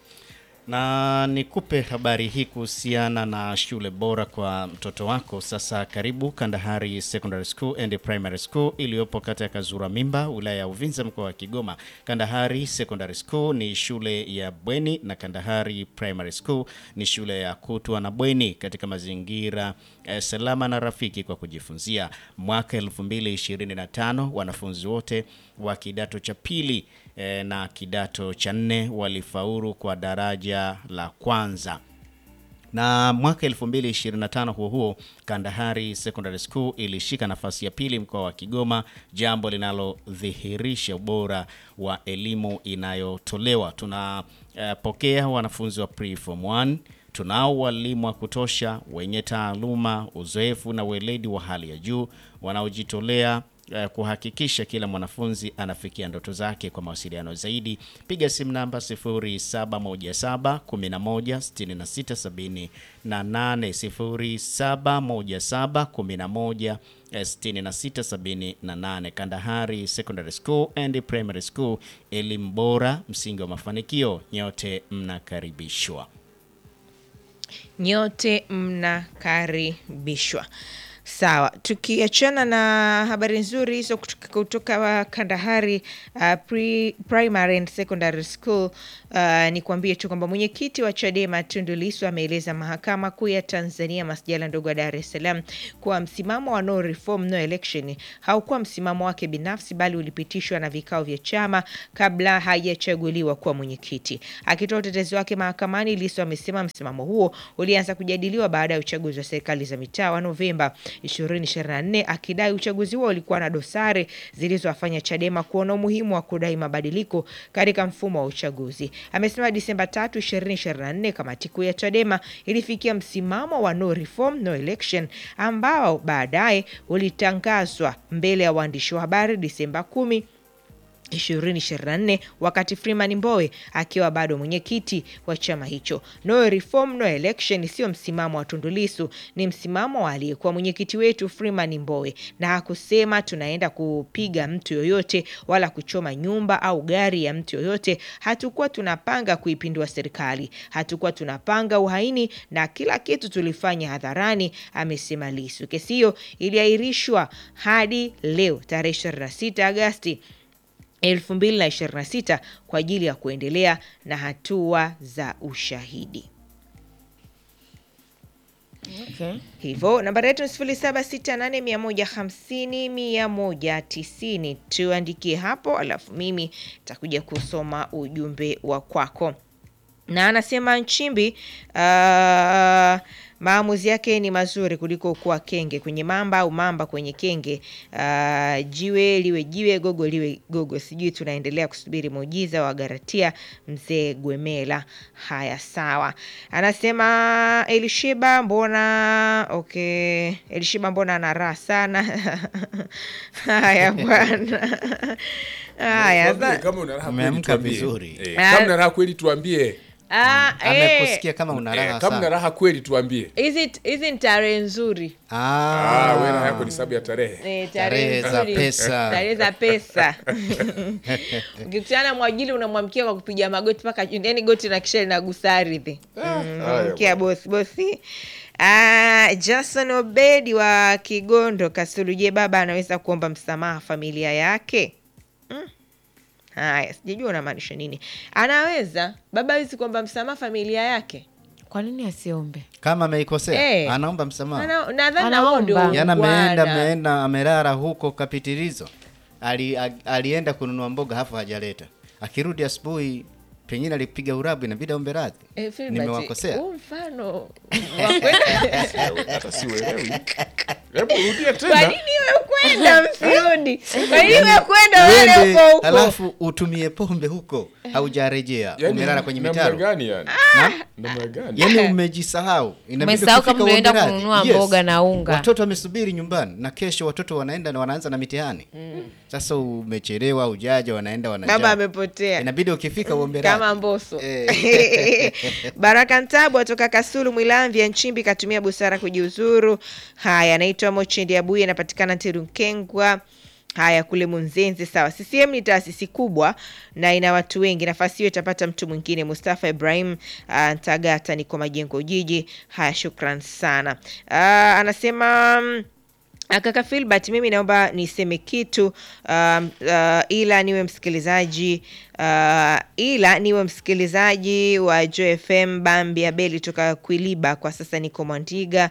na nikupe habari hii kuhusiana na shule bora kwa mtoto wako. Sasa karibu Kandahari Secondary School and Primary School iliyopo kata ya Kazura Mimba, wilaya ya Uvinza, mkoa wa Kigoma. Kandahari Secondary School ni shule ya bweni na Kandahari Primary School ni shule ya kutwa na bweni katika mazingira eh, salama na rafiki kwa kujifunzia. Mwaka 2025 wanafunzi wote wa kidato cha pili eh, na kidato cha nne walifaulu kwa daraja la kwanza na mwaka 2025 huo huo Kandahari Secondary School ilishika nafasi ya pili mkoa wa Kigoma, jambo linalodhihirisha ubora wa elimu inayotolewa. Tunapokea wanafunzi wa pre-form 1 tunao walimu wa kutosha wenye taaluma, uzoefu na weledi wa hali ya juu wanaojitolea eh, kuhakikisha kila mwanafunzi anafikia ndoto zake. Kwa mawasiliano zaidi piga simu namba 0717 11 66 78 0717 11 66 78. Kandahari Secondary School and Primary School, elimu bora, msingi wa mafanikio. Nyote mnakaribishwa. nyote mnakaribishwa. Sawa, tukiachana na habari nzuri hizo kutoka, kutoka Kandahari uh, pre, Primary and Secondary School uh, ni kuambie tu kwamba mwenyekiti wa Chadema Tundu Lissu ameeleza mahakama kuu ya Tanzania masjala ndogo ya Dar es Salaam kuwa msimamo wa no reform no election haukuwa msimamo wake binafsi bali ulipitishwa na vikao vya chama kabla hajachaguliwa kuwa mwenyekiti. Akitoa utetezi wake mahakamani, Lissu amesema msimamo huo ulianza kujadiliwa baada ya uchaguzi wa serikali za mitaa wa Novemba 2024 akidai uchaguzi huo ulikuwa na dosari zilizowafanya Chadema kuona umuhimu wa kudai mabadiliko katika mfumo wa uchaguzi. Amesema Disemba 3, 2024 kamati kuu ya Chadema ilifikia msimamo wa no reform no election ambao baadaye ulitangazwa mbele ya waandishi wa habari Disemba 10 2024 wakati Freeman Mbowe akiwa bado mwenyekiti wa chama hicho. No reform no election sio msimamo wa Tundu Lissu, ni msimamo wa aliyekuwa mwenyekiti wetu Freeman Mbowe, na hakusema tunaenda kupiga mtu yoyote wala kuchoma nyumba au gari ya mtu yoyote. Hatukuwa tunapanga kuipindua serikali, hatukuwa tunapanga uhaini, na kila kitu tulifanya hadharani, amesema Lissu. Kesi hiyo iliahirishwa hadi leo tarehe 26 Agasti 2026 kwa ajili ya kuendelea na hatua za ushahidi. Okay. Hivyo nambari yetu ni sifuri saba sita nane mia moja hamsini mia moja tisini. Tuandikie hapo, alafu mimi takuja kusoma ujumbe wa kwako. Na anasema Nchimbi uh, maamuzi yake ni mazuri kuliko kuwa kenge kwenye mamba au mamba kwenye kenge. Uh, jiwe liwe jiwe, gogo liwe gogo. Sijui tunaendelea kusubiri muujiza wa Garatia mzee Gwemela. Haya, sawa. Anasema Elishiba, mbona okay, Elishiba mbona ana raha sana. Haya bwana. Haya Tuambie sa- kama una raha kweli Umeamka tuambie. vizuri. Eh, Ah. kama una raha kweli tuambie. Ah, eh, amekusikia kama una Eh, raha kama una sana. raha kweli tuambie. hizi hizi ni tarehe nzuri Ah, Ah, wewe raha yako ni sababu ya tarehe. Eh, Tarehe za nzuri. pesa. tarehe za pesa ukikutana na mwajili unamwamkia kwa kupiga magoti mpaka yani goti na kisha linagusa ardhi mkia bosi bosi Ah, Jason Obedi wa Kigondo Kasulu, je, baba anaweza kuomba msamaha familia yake? Mm. Haya, sijajua unamaanisha nini. Anaweza baba hawezi kuomba msamaha familia yake? Kwa nini asiombe? kama ameikosea Eh. anaomba msamaha. Ana- Nadhani na wao ndio Anaomba. Yana ameenda ungwana. ameenda amelala huko kapitilizo. Ali, a- alienda kununua mboga hafu hajaleta. Akirudi asubuhi pengine alipiga urabu inabidi aombe radhi. Eh, Filbert, Nimewakosea. huu mfano wa kwenda Hata siuelewi. Hebu rudia kwa tena. nini we kwenda msirudi? Kwa nini we kwenda wale Uende, huko huko? Alafu utumie pombe huko haujarejea. Yaani, umelala kwenye namna mitaro. gani yani? Na? Namna gani? Yaani umejisahau. Inabidi Umesahau ukifika kama umeenda uombe radhi. kununua mboga na unga. Watoto wamesubiri nyumbani na kesho watoto wanaenda na wanaanza na mitihani. Sasa umechelewa ujaja wanaenda wanajaa. Baba amepotea Inabidi ukifika uombe radhi. kama Mboso. Eh. Baraka Ntabu atoka Kasulu Mwilamvya Nchimbi katumia busara kujiuzuru. Haya, anaitwa Mochendi Abuye, anapatikana Tirunkengwa. Haya, kule Munzenze. Sawa, CCM ni taasisi kubwa na ina watu wengi. Nafasi hiyo itapata mtu mwingine. Mustafa Ibrahim uh, Ntagata, niko Majengo Jiji. Haya, shukran sana. Uh, anasema mm, Ah, Kaka Filbert, mimi naomba niseme kitu um, uh, ila niwe msikilizaji uh, ila niwe msikilizaji wa Joy FM Bambi Abeli toka Kwiliba, kwa sasa niko Mwandiga.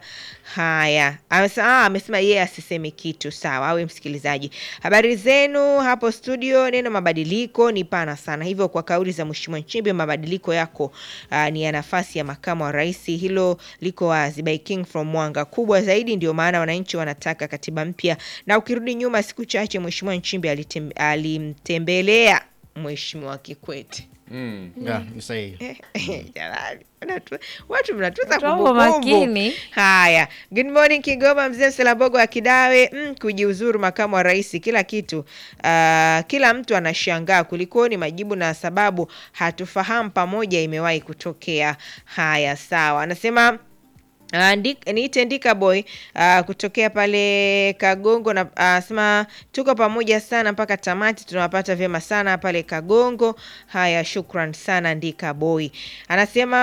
Haya, amesema ah, amesema yeye asiseme kitu. Sawa, awe msikilizaji. Habari zenu hapo studio. Neno mabadiliko ni pana sana, hivyo kwa kauli za Mheshimiwa Nchimbi, mabadiliko yako uh, ni ya nafasi ya makamu wa rais, hilo liko wazi. By King from Mwanga, kubwa zaidi, ndio maana wananchi wanataka katiba mpya. Na ukirudi nyuma siku chache, Mheshimiwa Nchimbi alitem, alimtembelea Mheshimiwa Kikwete. Mm. Ya, ni sahihi. Jamani, wanatu- watu mnatuza Watu wako kumbukumbu. makini. Haya, good morning Kigoma, mzee Mselabogo wa Kidawe. Mm, kujiuzuru makamu wa rais, kila kitu uh, kila mtu anashangaa kulikoni, majibu na sababu hatufahamu, pamoja imewahi kutokea. Haya, sawa, anasema Uh, Ndik- niite Ndika Boy uh, kutokea pale Kagongo na anasema tuko pamoja sana mpaka tamati, tunawapata vyema sana pale Kagongo. Haya, shukran sana Ndika Boy. Anasema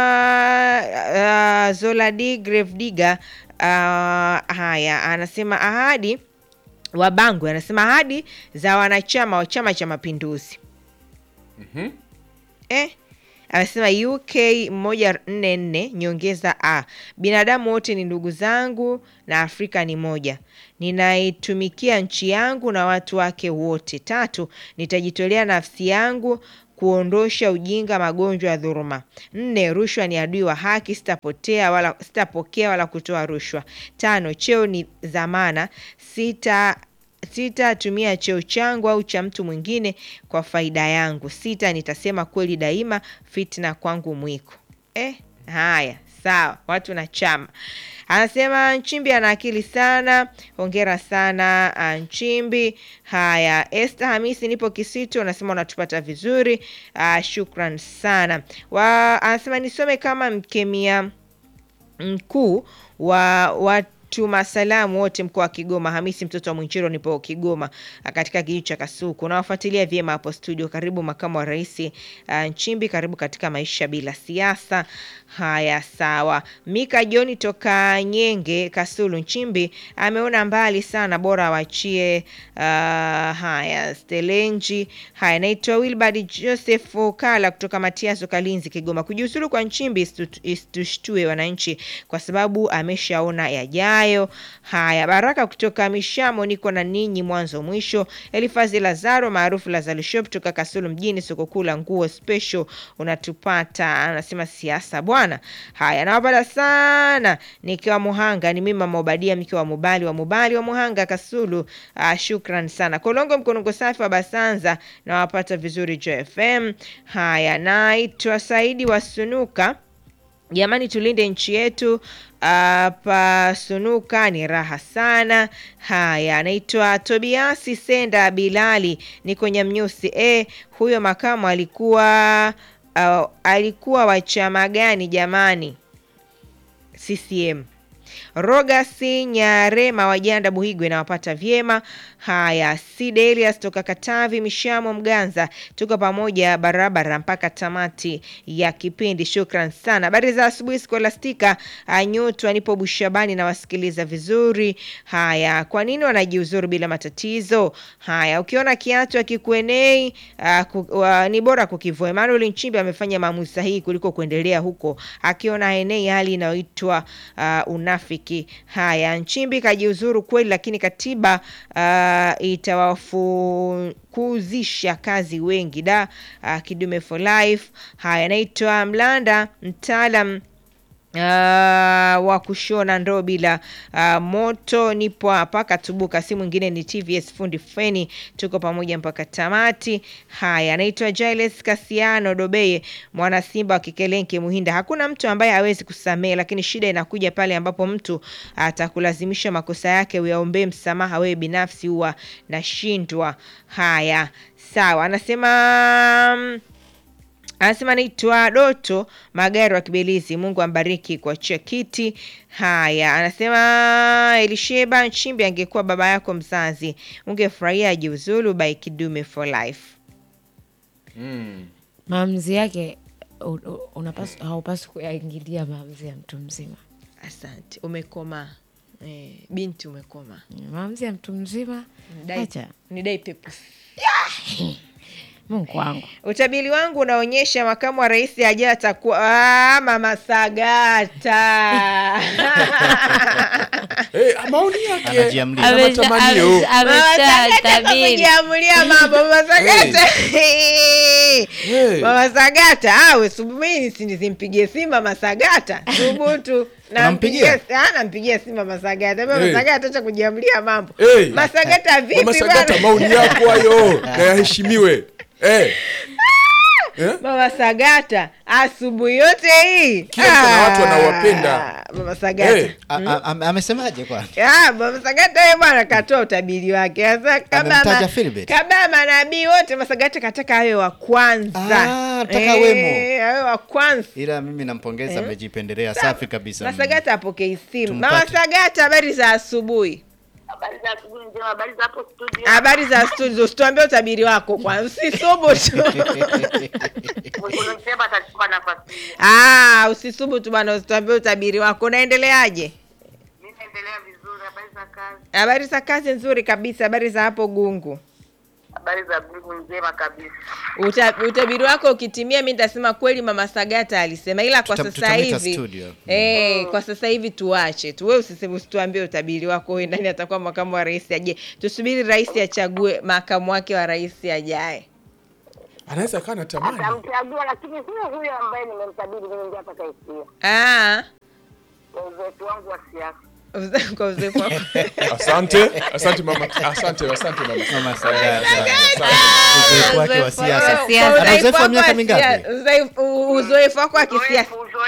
uh, Zoladi Grave Digger uh, haya, anasema ahadi Wabangwe, anasema ahadi za wanachama wa Chama cha Mapinduzi eh? Amesema UK moja nne nne nyongeza a binadamu wote ni ndugu zangu na Afrika ni moja. Ninaitumikia nchi yangu na watu wake wote. Tatu, nitajitolea nafsi yangu kuondosha ujinga, magonjwa ya dhuluma. Nne, rushwa ni adui wa haki, sitapotea wala sitapokea wala kutoa rushwa. Tano, cheo ni dhamana. Sita sitatumia cheo changu au cha mtu mwingine kwa faida yangu. Sita, nitasema kweli daima, fitna kwangu mwiko. Eh, haya sawa watu na chama anasema nchimbi ana akili sana hongera sana ah, nchimbi haya este hamisi nipo kisitu anasema unatupata vizuri ah, shukran sana wa, anasema nisome kama mkemia mkuu wa watuma salamu wote mkoa wa Kigoma. Hamisi mtoto wa Mwinchiro, nipo Kigoma ah, katika kijiji cha Kasuku. Nawafuatilia vyema hapo studio. Karibu makamu wa rais uh, Nchimbi, karibu katika maisha bila siasa. Haya, sawa. Mika Joni toka Nyenge Kasulu, Nchimbi ameona mbali sana, bora awachie. Uh, haya, Stelenji. Haya, naitwa Wilbard Joseph Kala kutoka Matiaso, Kalinzi, Kigoma. Kujiuzulu kwa Nchimbi isitu- isitushtue wananchi kwa sababu ameshaona yajayo. Haya, Baraka kutoka Mishamo, niko na ninyi mwanzo mwisho. Elifazi Lazaro maarufu Lazaro Shop kutoka Kasulu mjini, soko kuu la nguo special, unatupata. Anasema siasa bwana. Haya, nawapata sana nikiwa Muhanga, ni mimi Mama Obadia mke wa Mubali wa Mubali wa Muhanga Kasulu. Uh, shukran sana Kolongo Mkonongo safi wa Basanza, nawapata vizuri JFM. Haya, naitwa Saidi wa Sunuka. Jamani, tulinde nchi yetu. Hapa Sunuka ni raha sana. Haya, anaitwa Tobiasi Senda Bilali, niko Nyamnyusi. E, huyo makamu alikuwa uh, alikuwa wa chama gani jamani? CCM. Rogasi Nyarema Wajanda Buhigwe nawapata vyema. Haya, Side Elias toka Katavi Mishamo Mganza, tuko pamoja barabara mpaka tamati ya kipindi. Shukran sana. Habari za asubuhi Skolastika Anyutwa, nipo Bushabani na wasikiliza vizuri. Haya, kwa nini wanajiuzuru bila matatizo? Haya, ukiona kiatu akikuenei uh, ku, uh, ni bora kukivua. Emmanuel Nchimbi amefanya maamuzi sahihi kuliko kuendelea huko akiona haenei hali inayoitwa uh, unafiki. Haya, Nchimbi kajiuzuru kweli, lakini katiba uh, itawafukuzisha kazi wengi da. Uh, Kidume for life. Haya, naitwa Mlanda mtaalam Uh, wa kushona ndoo bila uh, moto. Nipo hapa Katubuka, si mwingine ni TVS fundi feni, tuko pamoja mpaka tamati. Haya, anaitwa Giles Kasiano Dobeye, mwana Simba wa Kikelenke Muhinda. Hakuna mtu ambaye hawezi kusamehe, lakini shida inakuja pale ambapo mtu atakulazimisha makosa yake uyaombee msamaha wewe binafsi, huwa nashindwa. Haya, sawa, anasema mm, anasema naitwa Doto Magari wa Kibelizi. Mungu ambariki kuachia kiti. Haya, anasema Elisheba Nchimbi angekuwa baba yako mzazi ungefurahia ajiuzulu by Kidume for life. maamuzi yake u- u- unapaswa haupaswi kuyaingilia maamuzi ya mtu mzima Asante, umekoma eh, binti umekoma. maamuzi ya mtu mzima Dai- acha Ni dai pepusi. mungu wangu Utabiri wangu unaonyesha makamu wa rais ajaye atakuwa ah, mama Sagata Eh, maoni yake Anajiamlia. ana matamanio. Mama Sagata kujiamulia mambo Mama Sagata Hey. Mama Sagata awe subiri simpigie simu Mama Sagata thubutu Unampigia? Ah, nampigia simu Mama Sagata Mama Hey. Sagata acha kujiamulia mambo Hey. Mama Sagata vipi Mama Sagata, bwana? maoni yako hayo na yaheshimiwe. Eh, Mama Sagata asubuhi yote hii Kila mtu ana watu Ah, anaowapenda. Mama Sagata Eh. A- a- am- Amesemaje kwani? Ah, Mama Sagata yeye bwana katoa utabiri wake. Sasa kama Amemtaja ma- Philbert. kama manabii wote Mama Sagata kataka awe wa kwanza. Ah, nataka wemo. awe wa kwanza. Ila mimi nampongeza, amejipendelea. Safi kabisa. Mama Sagata apokei simu. Tumpate. Mama Sagata, habari za asubuhi. Habari za asubuhi njema, habari za hapo studio. Habari za studio. Usituambie utabiri wako kwanza. Usisubutu. Unasema atachukua nafasi hii. Ah, usisubutu bwana, usituambie utabiri wako. Unaendeleaje? Mimi naendelea vizuri, habari za kazi, Habari za kazi nzuri kabisa. Habari za hapo Gungu. habari za Mungu njema kabisa. Uta, utabiri wako ukitimia, mi nitasema kweli mama Sagata alisema, ila kwa Tuta- sasa tutamwita hivi studio. eh, kwa sasa hivi tuache tu, wewe usiseme, usituambie utabiri wako wewe, nani atakuwa makamu wa rais ajaye. Tusubiri rais achague makamu wake wa rais ajaye. anaweza kaa na tamani. Atamchagua, lakini huyo huyo ambaye nimemtabiri mimi ndiye atakayesikia Ah, kwa uzoefu wangu wa siasa. uze- kwa uzoefu wako. Asante, asante mama, asante, asante mama. Mama Sagata. Asante. Uzoefu wake wa Uzoefu siasa. wako- Siasa. kwa Ana uzoefu wa wako miaka wa mingapi? sia- uzoefu- Uzoefu wako wa kisiasa Uzoefu, uzoefu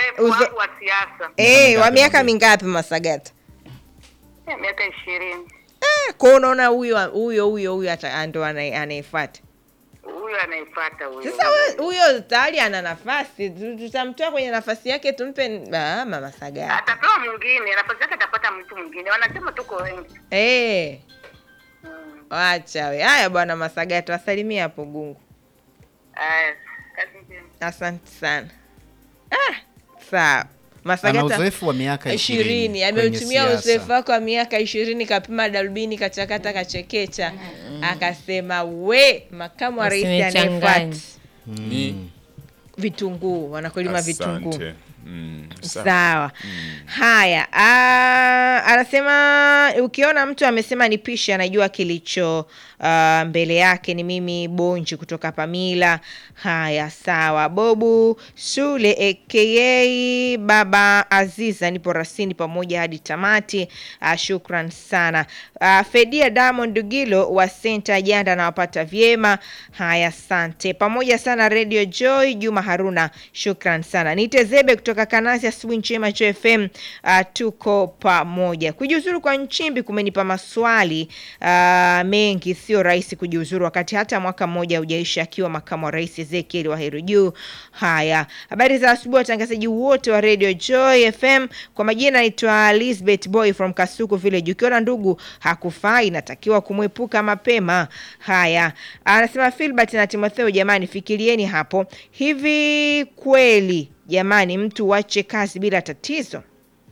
uzoefu Uzo- wangu wa siasa Eh, wa mingapi miaka mwambie? mingapi Masagata? Eh, miaka ishirini. Eh, kwa unaona huyo huyo huyo huyo ata- ndo anaye- anayefuata. Huyu anayefuata huyo. Sasa we- huyo tayari ana nafasi, tu- tutamtoa kwenye nafasi yake tumpe ah, mama Sagata. atapewa mwingine, nafasi yake atapata mtu mwingine. Wanasema tuko wengi. Eh. Wacha we. Haya bwana Masagata, wasalimia hapo Gungu. Aya, kazi njema. Asante sana. Ah, sawa. Ana Masagata uzoefu wa miaka ishirini kwenye ameutumia siasa. uzoefu wake wa miaka ishirini kapima darubini kachakata kachekecha akasema we makamu wa rais Usinichanganye. anayefuata Ni vitunguu wanakulima vitunguu asante. Mm, sawa. sawa haya ah, anasema ukiona mtu amesema nipishe anajua kilicho ah, mbele yake ni mimi bonji kutoka pamila haya sawa bobu shule aka baba aziza nipo rasini pamoja hadi tamati ah, shukran sana ah, fedia diamond dugilo wa senta janda nawapata vyema haya asante pamoja sana radio joy juma haruna shukran sana niite zebe kutoka kanasi asubuhi njema jo fm uh, tuko pamoja kujiuzuru kwa nchimbi kumenipa maswali uh, mengi sio rahisi kujiuzuru wakati hata mwaka mmoja haujaisha akiwa makamu wa rais ezekiel waheru juu haya habari za asubuhi watangazaji wote wa radio joy fm kwa majina naitwa lisbeth boy from kasuku village ukiona ndugu hakufai inatakiwa kumwepuka mapema haya anasema filbert na timotheo jamani fikirieni hapo hivi kweli jamani mtu wache kazi bila tatizo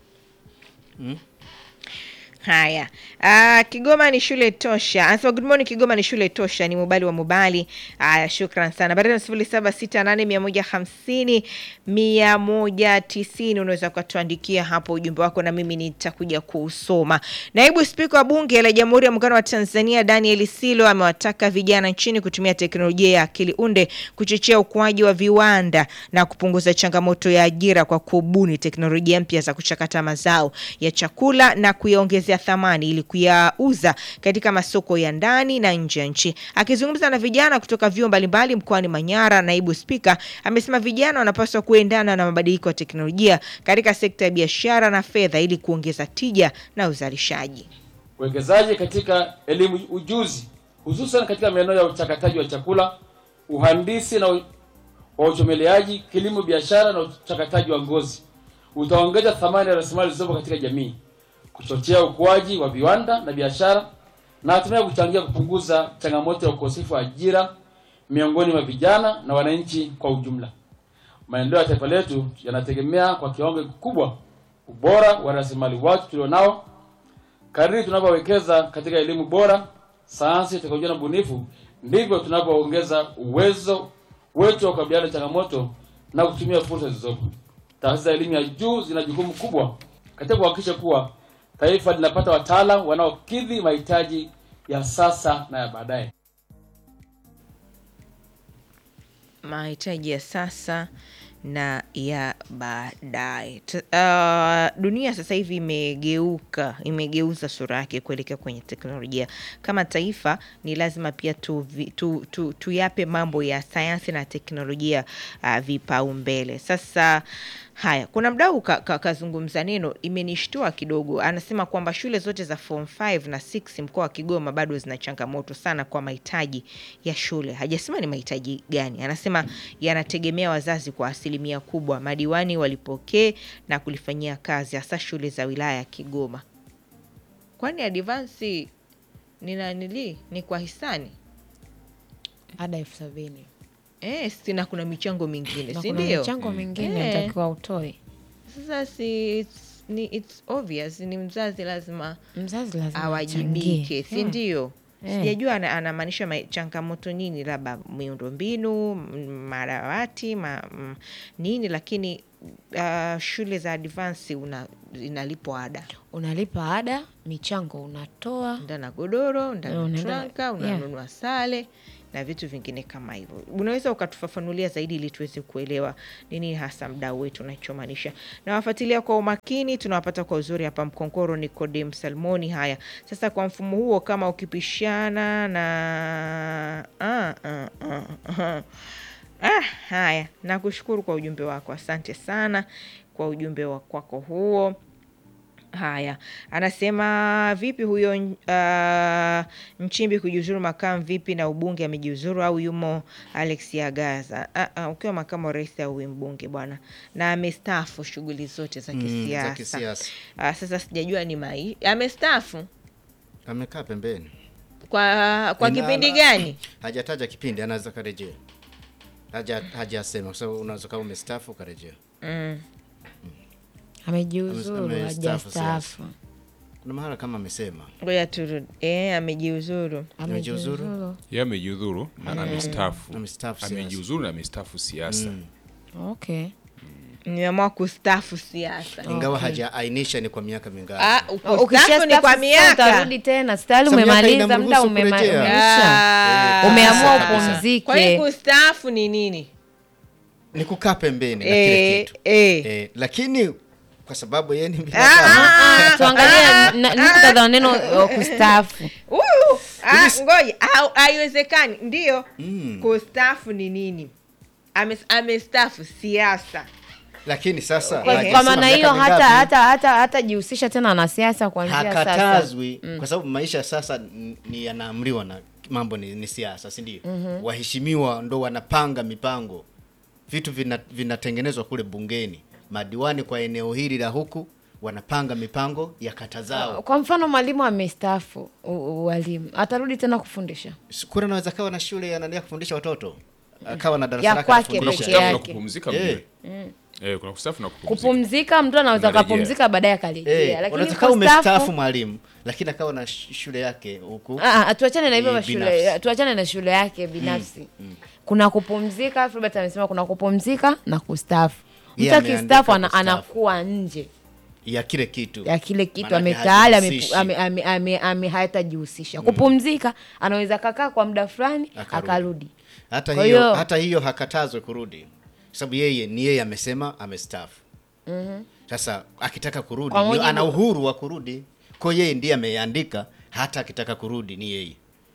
haya uh, kigoma ni shule tosha anasema good morning kigoma ni shule tosha ni mubali wa mubali haya shukran sana barani sifuri saba sita nane mia moja hamsini mia moja tisini unaweza ukatuandikia hapo ujumbe wako na mimi nitakuja kuusoma naibu spika wa bunge la jamhuri ya muungano wa tanzania daniel silo amewataka vijana nchini kutumia teknolojia ya akili unde kuchochea ukuaji wa viwanda na kupunguza changamoto ya ajira kwa kubuni teknolojia mpya za kuchakata mazao ya chakula na kuyaongezea thamani ili kuyauza katika masoko ya ndani na nje ya nchi. Akizungumza na vijana kutoka vyuo mbalimbali mkoani Manyara, naibu spika amesema vijana wanapaswa kuendana na mabadiliko ya teknolojia katika sekta ya biashara na fedha ili kuongeza tija na uzalishaji. uwekezaji katika elimu ujuzi hususan katika maeneo ya uchakataji wa chakula uhandisi na u- wa uchomeleaji kilimo biashara na uchakataji wa ngozi utaongeza thamani ya rasilimali zilizopo katika jamii kuchochea ukuaji wa viwanda na biashara na hatimaye kuchangia kupunguza changamoto ya ukosefu wa ajira miongoni mwa vijana na wananchi kwa ujumla maendeleo ya taifa letu yanategemea kwa kiwango kikubwa ubora wa rasilimali watu tulionao kadiri tunavyowekeza katika elimu bora, sayansi, teknolojia na ubunifu, ndivyo tunavyoongeza uwezo wetu wa kukabiliana na changamoto na kutumia fursa zilizopo. Taasisi za elimu ya juu zina jukumu kubwa katika kuhakikisha kuwa taifa linapata wataalamu wanaokidhi mahitaji ya sasa na ya baadaye. mahitaji ya sasa na ya baadaye. T- Uh, dunia sasa hivi imegeuka, imegeuza sura yake kuelekea kwenye teknolojia. Kama taifa ni lazima pia tu, tu, tu, tuyape mambo ya sayansi na teknolojia uh, vipaumbele. Sasa haya, kuna mdau kazungumza ka, kazungumza neno imenishtua kidogo. Anasema kwamba shule zote za form 5 na 6 mkoa wa Kigoma bado zina changamoto sana kwa mahitaji ya shule. Hajasema ni mahitaji gani, anasema yanategemea wazazi kwa asilimia kubwa. Madiwani walipokee na kulifanyia kazi, hasa shule za wilaya ya Kigoma. Kwani advansi ni nanili ni kwa hisani ada elfu sabini eh, sina kuna michango mingine, na si kuna ndio? michango mingine Eh. unatakiwa utoe Sasa si it's, ni, it's obvious ni mzazi lazima mzazi lazima awajibike, achangie. si Yeah. ndio? Eh. Sijajua ana- anamaanisha ma- changamoto nini, labda miundombinu, m- madawati ma, m, nini, lakini uh, shule za advance una inalipwa ada, unalipa ada michango unatoa ndana godoro, ndana Unaenda- tranka, yeah. unanunua sale na vitu vingine kama hivyo. Unaweza ukatufafanulia zaidi ili tuweze kuelewa nini hasa mdau wetu unachomaanisha. Nawafuatilia kwa umakini, tunawapata kwa uzuri hapa Mkonkoro. Nikodem Salmoni. Haya sasa, kwa mfumo huo, kama ukipishana na ah, ah, ah, ah. Ah, haya, nakushukuru kwa ujumbe wako, asante sana kwa ujumbe wa kwako huo. Haya, anasema vipi huyo uh, Nchimbi kujiuzuru makamu vipi na ubunge amejiuzuru au yumo Alex Agaza? Ah, ah, ukiwa makamu wa rais au mbunge bwana, na amestaafu shughuli zote za Mm, za kisiasa. kisiasa. Ah, sasa sijajua ni mai amestaafu Amekaa pembeni. kwa kwa Ina- kipindi gani? Hajataja kipindi, anaweza karejea. Haja hajasema kwa sababu unaweza kama umestaafu ukarejea. amejiuzuru Ame- amestaafu hajastaafu Kuna mahala kama amesema. Ngoja turudi. Eh, amejiuzuru. Amejiuzuru? Yeye amejiudhuru na amestaafu. Amestaafu siasa. Amejiuzuru na amestaafu siasa. okay Nimeamua kustaafu siasa. Ingawa hajaainisha ni kwa miaka mingapi. Ah, kustaafu ukishastaafu ni kwa sasa miaka. utarudi tena stali Sasa miaka umemaliza muda inamruhusu umema- kurejea. umeisha Ah. umeamua kabisa. Kwa hiyo upumzike kustaafu ni nini? Ni kukaa pembeni na Eh, kile kitu. eh. Eh, lakini kwa sababu yeye ni Ah, binadamu. ah, tuangalie ah, na- ah, muktadha wa neno uh, kustaafu uh, ah, ngoja au- haiwezekani ndio kustaafu ni nini Ame- amestaafu siasa Lakini sasa kwa, lakini kwa sema maana miaka hiyo hata mingapi? hata hata hata jihusisha tena na siasa kuanzia sasa hakatazwi kwa sababu maisha sasa n- ni yanaamriwa na mambo ni, ni siasa si ndio waheshimiwa ndo wanapanga mipango vitu vina- vinatengenezwa kule bungeni madiwani kwa eneo hili la huku wanapanga mipango ya kata zao kwa mfano mwalimu amestaafu u- u- ualimu atarudi tena kufundisha kura naweza kawa na shule anaendelea kufundisha watoto akawa na darasa Ya lake kwake anafundisha. peke Kustaafu na yake. kupumzika Eh. mjue. Eh, kuna kustaafu na kupumzika. kupumzika mtu anaweza Unarejea. akapumzika baadaye akarejea Eh, lakini unaweza kawa kustaafu- umestaafu mwalimu lakini akawa na sh- shule yake huku Ah, ah, tuachane na hivyo Ni mashule binafsi. tuachane na shule yake binafsi kuna kupumzika Filbert amesema kuna kupumzika na kustaafu mtu Yeye ameandika akistaafu ana, kustaafu. anakuwa nje ya kile kitu ya kile kitu Maanake ametaali hajihusishi. ame, ame, ame, ame, hayatajihusisha kupumzika anaweza kakaa kwa muda fulani Akarudi. akarudi hata Kwa hiyo, hiyo- hata hiyo hakatazwe kurudi sababu yeye ni yeye amesema amestaafu sasa akitaka kurudi Kwa ndio mujibu- ana uhuru wa kurudi kwa hiyo yeye ndiye ameandika hata akitaka kurudi ni yeye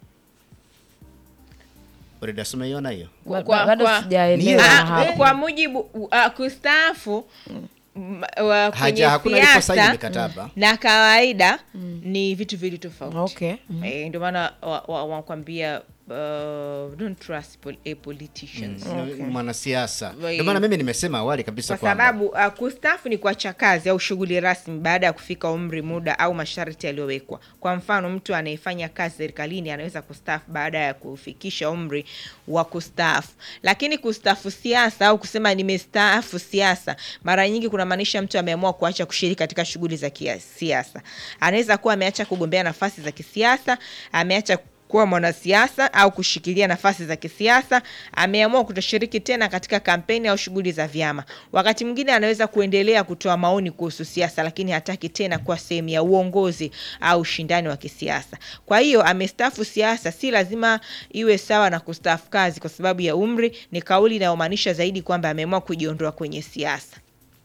Orida, si umeiona hiyo Kwa- Ba- bado kwa- sijaelewa Ndio. na Ah, hapo. kwa mujibu uh, kustaafu m- wa- kwenye Haja- hakuna aliposaini siasa mikataba. na kawaida ni vitu vili tofauti Okay. Eh, ndio maana wa- wa- wanakwambia uh, don't trust pol a politicians Ni mwanasiasa Wai- ndio maana mimi nimesema awali kabisa kwa kwamba sababu uh, kustaafu ni kuacha kazi au shughuli rasmi baada ya kufika umri, muda au masharti yaliyowekwa. Kwa mfano, mtu anayefanya kazi serikalini anaweza kustaafu baada ya kufikisha umri wa kustaafu. Lakini kustaafu siasa au kusema nimestaafu siasa, mara nyingi kunamaanisha mtu ameamua kuacha kushiriki katika shughuli za kisiasa. Anaweza kuwa ameacha kugombea nafasi za kisiasa, ameacha kuwa mwanasiasa au kushikilia nafasi za kisiasa, ameamua kutoshiriki tena katika kampeni au shughuli za vyama. Wakati mwingine anaweza kuendelea kutoa maoni kuhusu siasa, lakini hataki tena kuwa sehemu ya uongozi au ushindani wa kisiasa. Kwa hiyo amestaafu siasa, si lazima iwe sawa na kustaafu kazi kwa sababu ya umri. Ni kauli inayomaanisha zaidi kwamba ameamua kujiondoa kwenye siasa.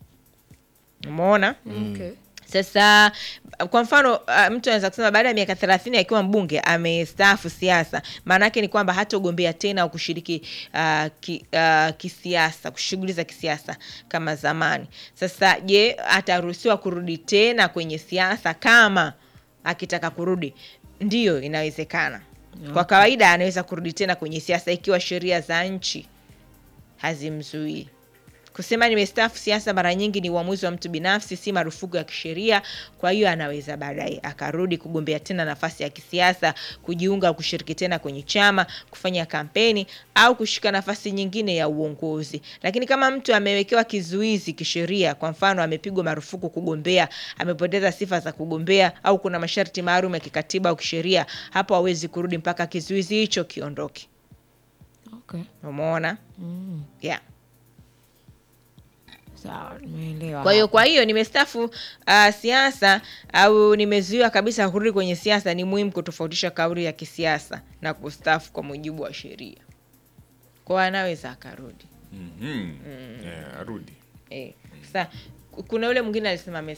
Umeona? Okay. Sasa kwa mfano uh, mtu anaweza kusema baada ya miaka thelathini akiwa mbunge amestaafu siasa, maana yake ni kwamba hatagombea tena au kushiriki uh, ki, uh, kisiasa, shughuli za kisiasa kama zamani. Sasa je, ataruhusiwa kurudi tena kwenye siasa kama akitaka kurudi? Ndiyo, inawezekana. Kwa kawaida anaweza kurudi tena kwenye siasa ikiwa sheria za nchi hazimzuii. Kusema nimestaafu siasa mara nyingi ni uamuzi wa mtu binafsi, si marufuku ya kisheria. Kwa hiyo anaweza baadaye akarudi kugombea tena nafasi ya kisiasa, kujiunga au kushiriki tena kwenye chama, kufanya kampeni au kushika nafasi nyingine ya uongozi. Lakini kama mtu amewekewa kizuizi kisheria, kwa mfano amepigwa marufuku kugombea, amepoteza sifa za kugombea, au kuna masharti maalum ya kikatiba au kisheria, hapo hawezi kurudi mpaka kizuizi hicho kiondoke. Okay. Umeona? Yeah. Sawa, nimeelewa. Kwa hiyo kwa hiyo nimestaafu uh, siasa au nimezuiwa kabisa kurudi kwenye siasa, ni muhimu kutofautisha kauli ya kisiasa na kustaafu kwa mujibu wa sheria. Kwa anaweza akarudi Mhm. Eh, arudi eh. Sasa kuna yule mwingine alisema amestaafu